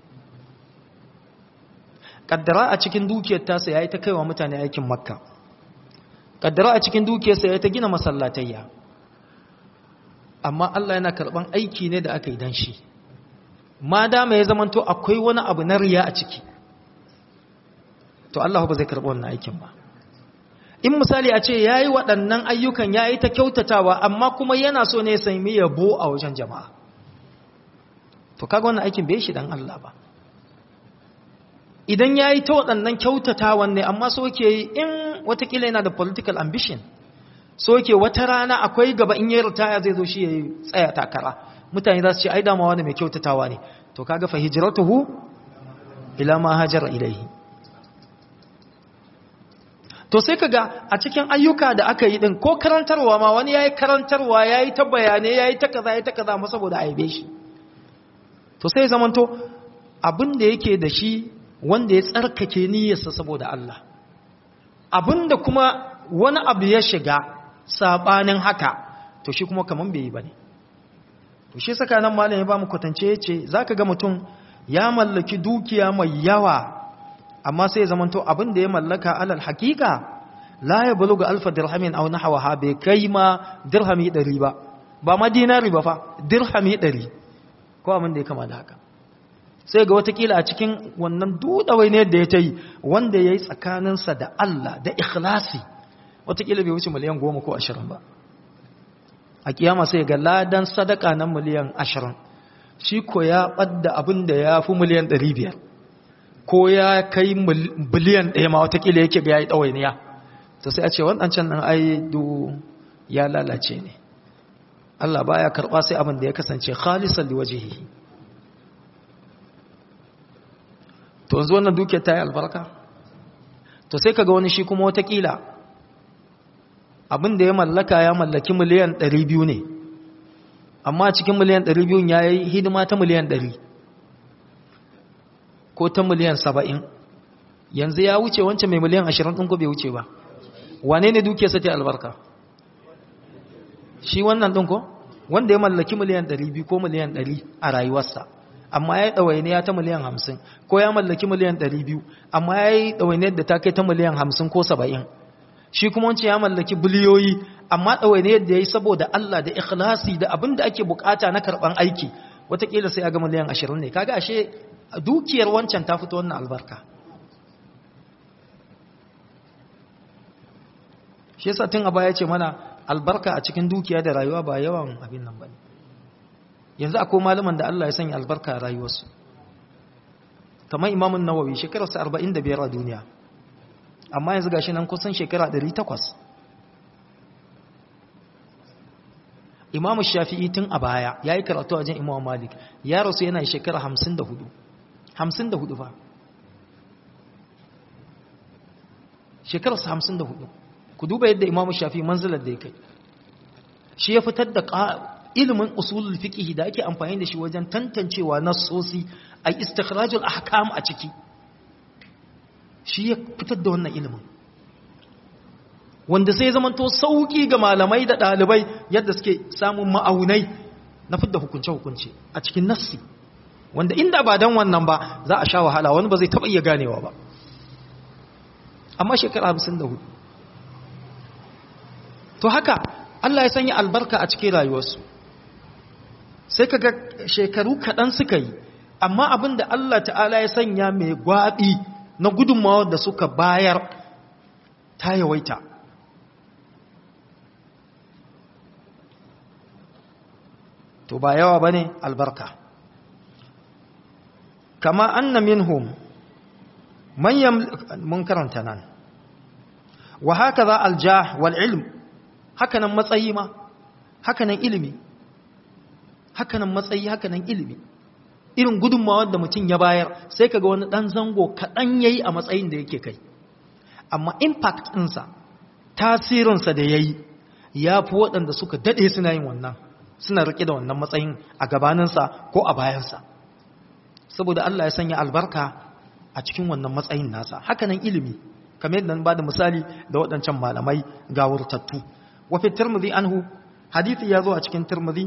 ƙaddara a cikin dukiyar tasa ya yi ta kaiwa mutane aikin makka ƙaddara a cikin dukiyarsa ya yi ta gina masallatayya amma Allah yana karɓan aiki ne da aka yi don shi ma dama ya zamanto akwai wani abu na riya a ciki to Allah ba zai karɓi wannan aikin ba in misali a ce ya yi waɗannan ayyukan ya yi ta kyautatawa amma kuma yana so ne ya sami yabo a wajen jama'a to kaga wannan aikin bai shi dan Allah ba idan ya yi ta waɗannan kyautatawan ne amma so ke yi in watakila yana da political ambition so ke wata rana akwai gaba in yi ritaya zai zo shi ya yi tsaya takara mutane za su ce ai damawa ne mai kyautatawa ne to kaga fa hijratuhu ila ma hajara ilaihi to sai kaga a cikin ayyuka da aka yi din ko karantarwa ma wani yayi karantarwa yayi ta bayanai yayi ta kaza yayi ta kaza ma saboda aibe shi to sai zamanto abin da yake da shi wanda ya tsarkake niyyarsa saboda Allah abin da kuma wani abu ya shiga sabanin haka to shi kuma kaman bai yi bane to shi saka nan malam ya ba mu kwatance yace zaka ga mutum ya mallaki dukiya mai yawa amma sai zamanto abin da ya mallaka alal hakika la ya buluga alfa dirhamin aw nahwaha bai kai ma dirhami 100 ba ba ma dinari ba fa dirhami 100 ko abin da ya kama da haka sai ga watakila a cikin wannan dudawai ne da ya ta yi wanda ya yi tsakaninsa da Allah da ikhlasi watakila bai wuce miliyan goma ko ashirin ba a kiyama sai ga ladan sadaka na miliyan ashirin shi ko ya ɓadda abin da ya fi miliyan ɗari biyar ko ya kai biliyan ɗaya ma watakila yake ga ya yi ɗawainiya ta sai a ce waɗancan ɗan aidu ya lalace ne Allah baya karɓa sai abin da ya kasance khalisan liwajihi to yanzu wannan dukiyar ta yi albarka to sai kaga wani shi kuma watakila abin da ya mallaka ya mallaki miliyan 200 ne amma cikin miliyan 200 ya yi hidima ta miliyan 100 ko ta miliyan 70 yanzu ya wuce wancan mai miliyan 20 ɗin ko bai wuce ba wane ne dukiyarsa ta albarka shi wannan ɗin ko wanda ya mallaki miliyan 200 ko miliyan 100 a rayuwarsa amma ya yi ɗawainiya ta miliyan 50 ko ya mallaki miliyan 200 amma ya yi ɗawainiyar da ta kai ta miliyan 50 ko 70 shi kuma wancan ya mallaki biliyoyi amma ɗawainiyar da ya yi saboda Allah da ikhlasi da abin da ake bukata na karɓan aiki watakila sai ya ga miliyan 20 ne kaga ashe dukiyar wancan ta fito wannan albarka shi yasa tun a baya ce mana albarka a cikin dukiya da rayuwa ba yawan abin nan bane yanzu akwai malaman da Allah ya sanya albarka a rayuwarsu kamar imamun nawawi shekararsa 45 a duniya amma yanzu gashi nan kusan shekara 800 imamu shafi'i tun a baya ya yi karatu a jan imamu malik ya rasu yana shekara 54 54 fa shekararsa 54 ku duba yadda imamu shafi'i manzilar da ya kai shi ya fitar da ilimin usulul fiqh da ake amfani da shi wajen tantancewa nassosi a istikhrajul ahkam a ciki shi ya fitar da wannan ilimin wanda sai zaman to sauki ga malamai da dalibai yadda suke samun ma'aunai na fidda hukunce hukunce a cikin nassi wanda inda ba dan wannan ba za a sha wahala wani ba zai taba iya ganewa ba amma shekara 54 to haka Allah ya sanya albarka a cikin rayuwarsu sai kaga shekaru kaɗan suka yi amma abin da Allah ta'ala ya sanya mai gwaɓi na gudunmawa da suka bayar ta yawaita to ba yawa bane albarka kama anna minhum man mun karanta nan wa hakaza aljah wal ilm hakanan matsayi ma hakanan ilimi hakanan matsayi hakanan ilimi irin gudunmawa da mutum ya bayar sai kaga wani dan zango kaɗan yayi a matsayin da yake kai amma impact ɗinsa tasirinsa da yayi ya fi waɗanda suka daɗe suna yin wannan suna riƙe da wannan matsayin a gabaninsa ko a bayansa saboda Allah ya sanya albarka a cikin wannan matsayin nasa hakanan ilimi kamar yadda ba da misali da waɗancan malamai gawurtattu wafi tirmidhi anhu hadithi ya zo a cikin tirmidhi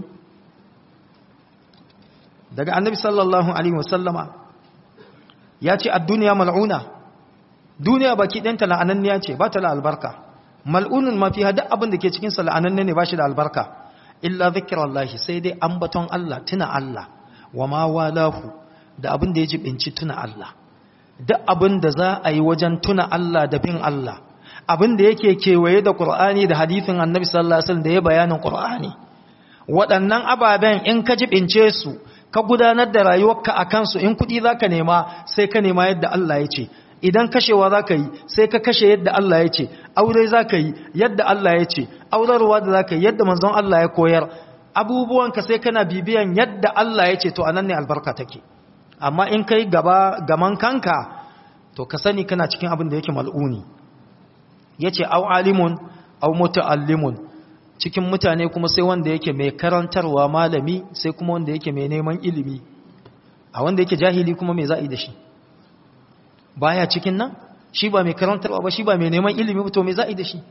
daga annabi sallallahu alaihi wasallama ya ce ad-dunya mal'una duniya baki ɗanta la'ananniya ce ba ta da albarka mal'unun ma fi hada abin da ke cikin sa la'ananne ne ba shi da albarka illa zikrullahi sai dai ambaton Allah tuna Allah wa ma walahu da abin da ya jibinci tuna Allah duk abin da za a yi wajen tuna Allah da bin Allah abin da yake kewaye da Qur'ani da hadithin Annabi sallallahu alaihi wasallam da ya bayanin Qur'ani waɗannan ababen in ka jibince su ka gudanar da rayuwarka a kansu in kuɗi zaka nema sai ka nema yadda Allah ya ce idan kashewa zaka yi sai ka kashe yadda Allah ya ce aure zaka yi yadda Allah ya ce aurarwa da zaka yi yadda manzon Allah ya koyar abubuwanka sai kana bibiyan yadda Allah ya ce to anan ne albarka take amma in kai gaba gaman kanka to ka sani kana cikin abin da yake mal'uni yace au alimun au muta'allimun cikin mutane kuma sai wanda yake mai karantarwa malami sai kuma wanda yake mai neman ilimi a wanda yake jahili kuma mai za'i da shi baya cikin nan shi ba mai karantarwa ba shi ba mai neman ilimi to mai za'i da shi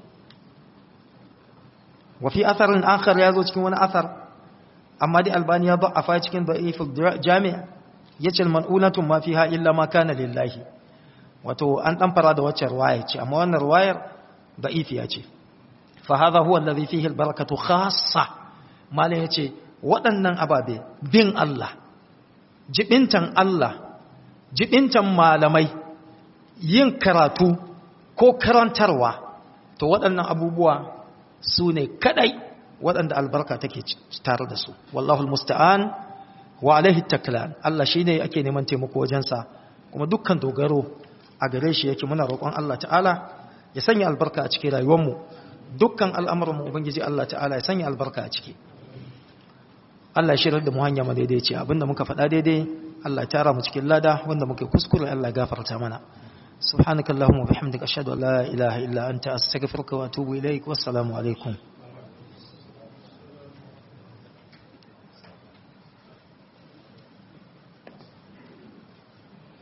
wa fi atharin akhar ya zo cikin wani athar amma dai albani ya da'afa cikin da'iful jami' yace mal'unatun ma fiha illa ma kana lillahi wato an dan fara da wacce riwaya ce amma wannan riwayar da'ifiya ce fa hadha huwa alladhi fihi albarakatu khassa malai yace waɗannan ababe bin Allah jibintan Allah jibintan malamai yin karatu ko karantarwa to waɗannan abubuwa su ne kadai waɗanda albarka take tare da su wallahu almusta'an wa alaihi taklan Allah shine ake neman taimako wajensa kuma dukkan dogaro a gare shi yake muna roƙon Allah ta'ala ya sanya albarka a cikin rayuwarmu dukkan al'amuran mu ubangiji Allah ta'ala ya sanya albarka a ciki Allah ya shirar da mu hanya madaidaici abinda muka faɗa daidai Allah ya tara mu cikin lada wanda muke kuskure Allah ya gafarta mana subhanakallahumma wa bihamdika ashhadu an la ilaha illa anta astaghfiruka wa atubu ilaik wassalamu alaikum